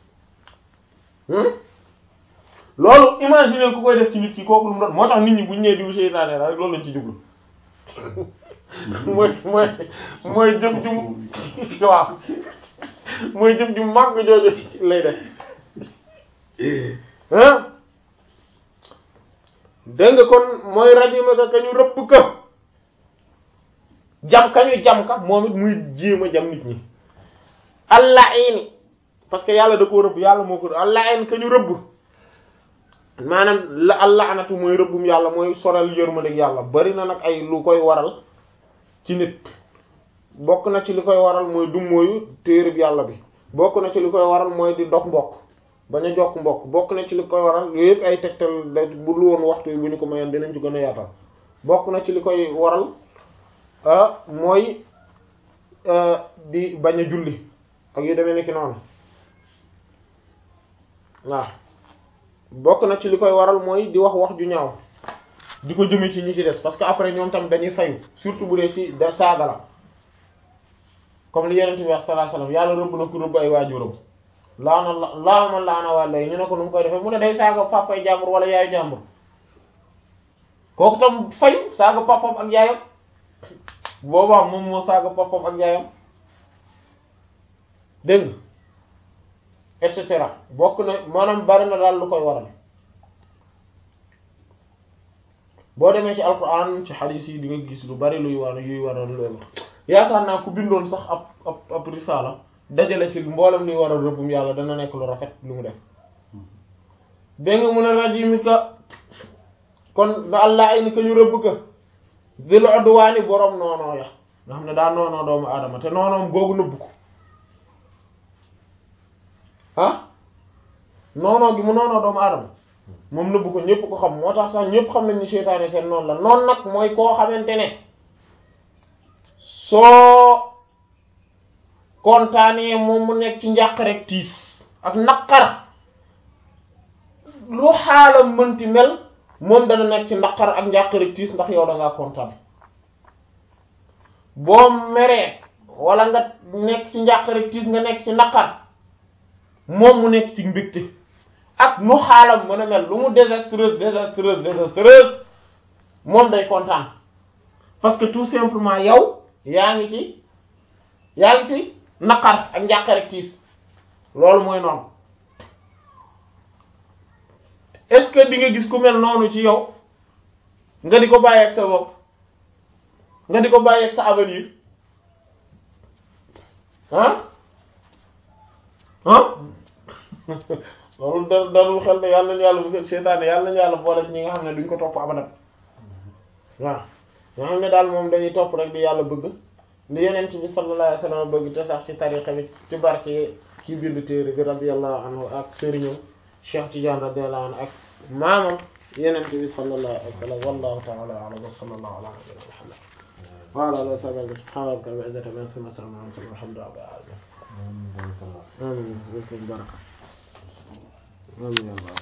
loolu imaginer ku koy def ci nit ki kooku lu mu doon moo tax nit ñi bu ñu nee diw seytaane la rek loolu lañ ci jublu mooy mooy mooy jëf ju waaw mooy jëf ju màgg jooju lay def ah dégg nga kon mooy rajima ka kañu rëbb ka jam kañu jam ka moom it muy jéem a jam nit ñi allah ini parce que yàlla da koo rëbb yàlla moo ko allah in kañu rëbb maanaam la allah anatu mooy rëbbum yàlla mooy soral yërmandeeg yàlla bari na nag ay lu koy waral ci nit bokk na ci li koy waral mooy dummóoyu téereb yàlla bi bokk na ci li koy waral mooy di dog mbokk bañ a jokk mbokk bokk na ci li koy waral yooyu yëpp ay tegtal da bu lu woon waxtu bu ñu ko mayoon dinañ ci gën a yaatal bokk na ci li koy waral mooy di bañ a julli ak yu demee nekki noonu waaw bokk na ci li koy waral mooy di wax wax ju ñaaw di ko jëme ci ñi ci des parce que après ñoom tamit dañuy fayu surtout bu dee ci da saaga la comme li yeneen bi wax sallallahu alayhi wasallam yàlla rëbb na ku rëbb ay waajuram laana la laama laana wàlla yi ñu ne ko nu mu koy defee mu ne day saaga papay jàmbur wala yaayu jàmbur kooku tam fayu saaga papam ak yaayam boobaa moom moo saaga papam ak yaayam dégg nga et cetera bokk na maanaam bari na daal lu koy waral boo demee ci alquran ci hadith yi di nga gis lu bari luy war yuy waral loolu yaakaar naa ku bindoon sax ab ab ab risala dajale ci mboolem luy waral rëbbum yàlla dana nekk lu rafet lu mu def dégg nga mun a rajimi ka kon da allah ay ni ka ñu rëbb ka dil odduwaani boroom noonoo ya nga xam ne daa noonoo doomu aadama te noonoom googu nëbb ko ah noonoo gi mu noonoo doomu aadama moom nëbb ko ñépp ko xam moo tax sax ñépp xam nañ ni seytaane seen noonu la noonu nag mooy koo xamante ne soo kontaanee moom mu nekk ci njàq rek tiis ak naqar lu xaalam mënti mel moom dana nekk ci naqar ak njàq rek tiis ndax yow da ngaa kontaan boo meree wala nga nekk ci njàq rek tiis nga nekk ci naqar moom mu nekk ci mbégte ak nu xaalam mën a mel lu mu désastreuse désastreuse désastreuse moom day kontaan parce que tout simplement yow yaa ngi ci yaa ngi ci naqar ak njàqare ak tiis loolu mooy noonu est-ce que di nga gis ku mel noonu ci yow nga di ko bàyyi ak sa bopp nga di ko bàyyi ak sa avenir ah ah loolu da dalul xel ne yàlla nañu yàlla bu seytaane yàlla nañu yàlla boole ñi nga xam ne duñ ko topp abadan waaw ñoo xam ne daal moom dañuy topp rek di yàlla bëgg li yeneen bi sallallahu alayhi wasallam bëgg te sax ci tariqa bi ci barke ki bind téere bi radiyallahu anhu ak sëriñam Cheikh Tidiane radiyallahu anhu ak maamam yeneen bi sallallahu alayhi wasallam wallahu ta'ala a'lam wa sallallahu ala nabiyyina Muhammad wa ala alihi wa sahbihi subhana rabbika rabbil izzati amma yasifun wa salamun ala al-mursalin walhamdulillahi rabbil alamin amin baraka amin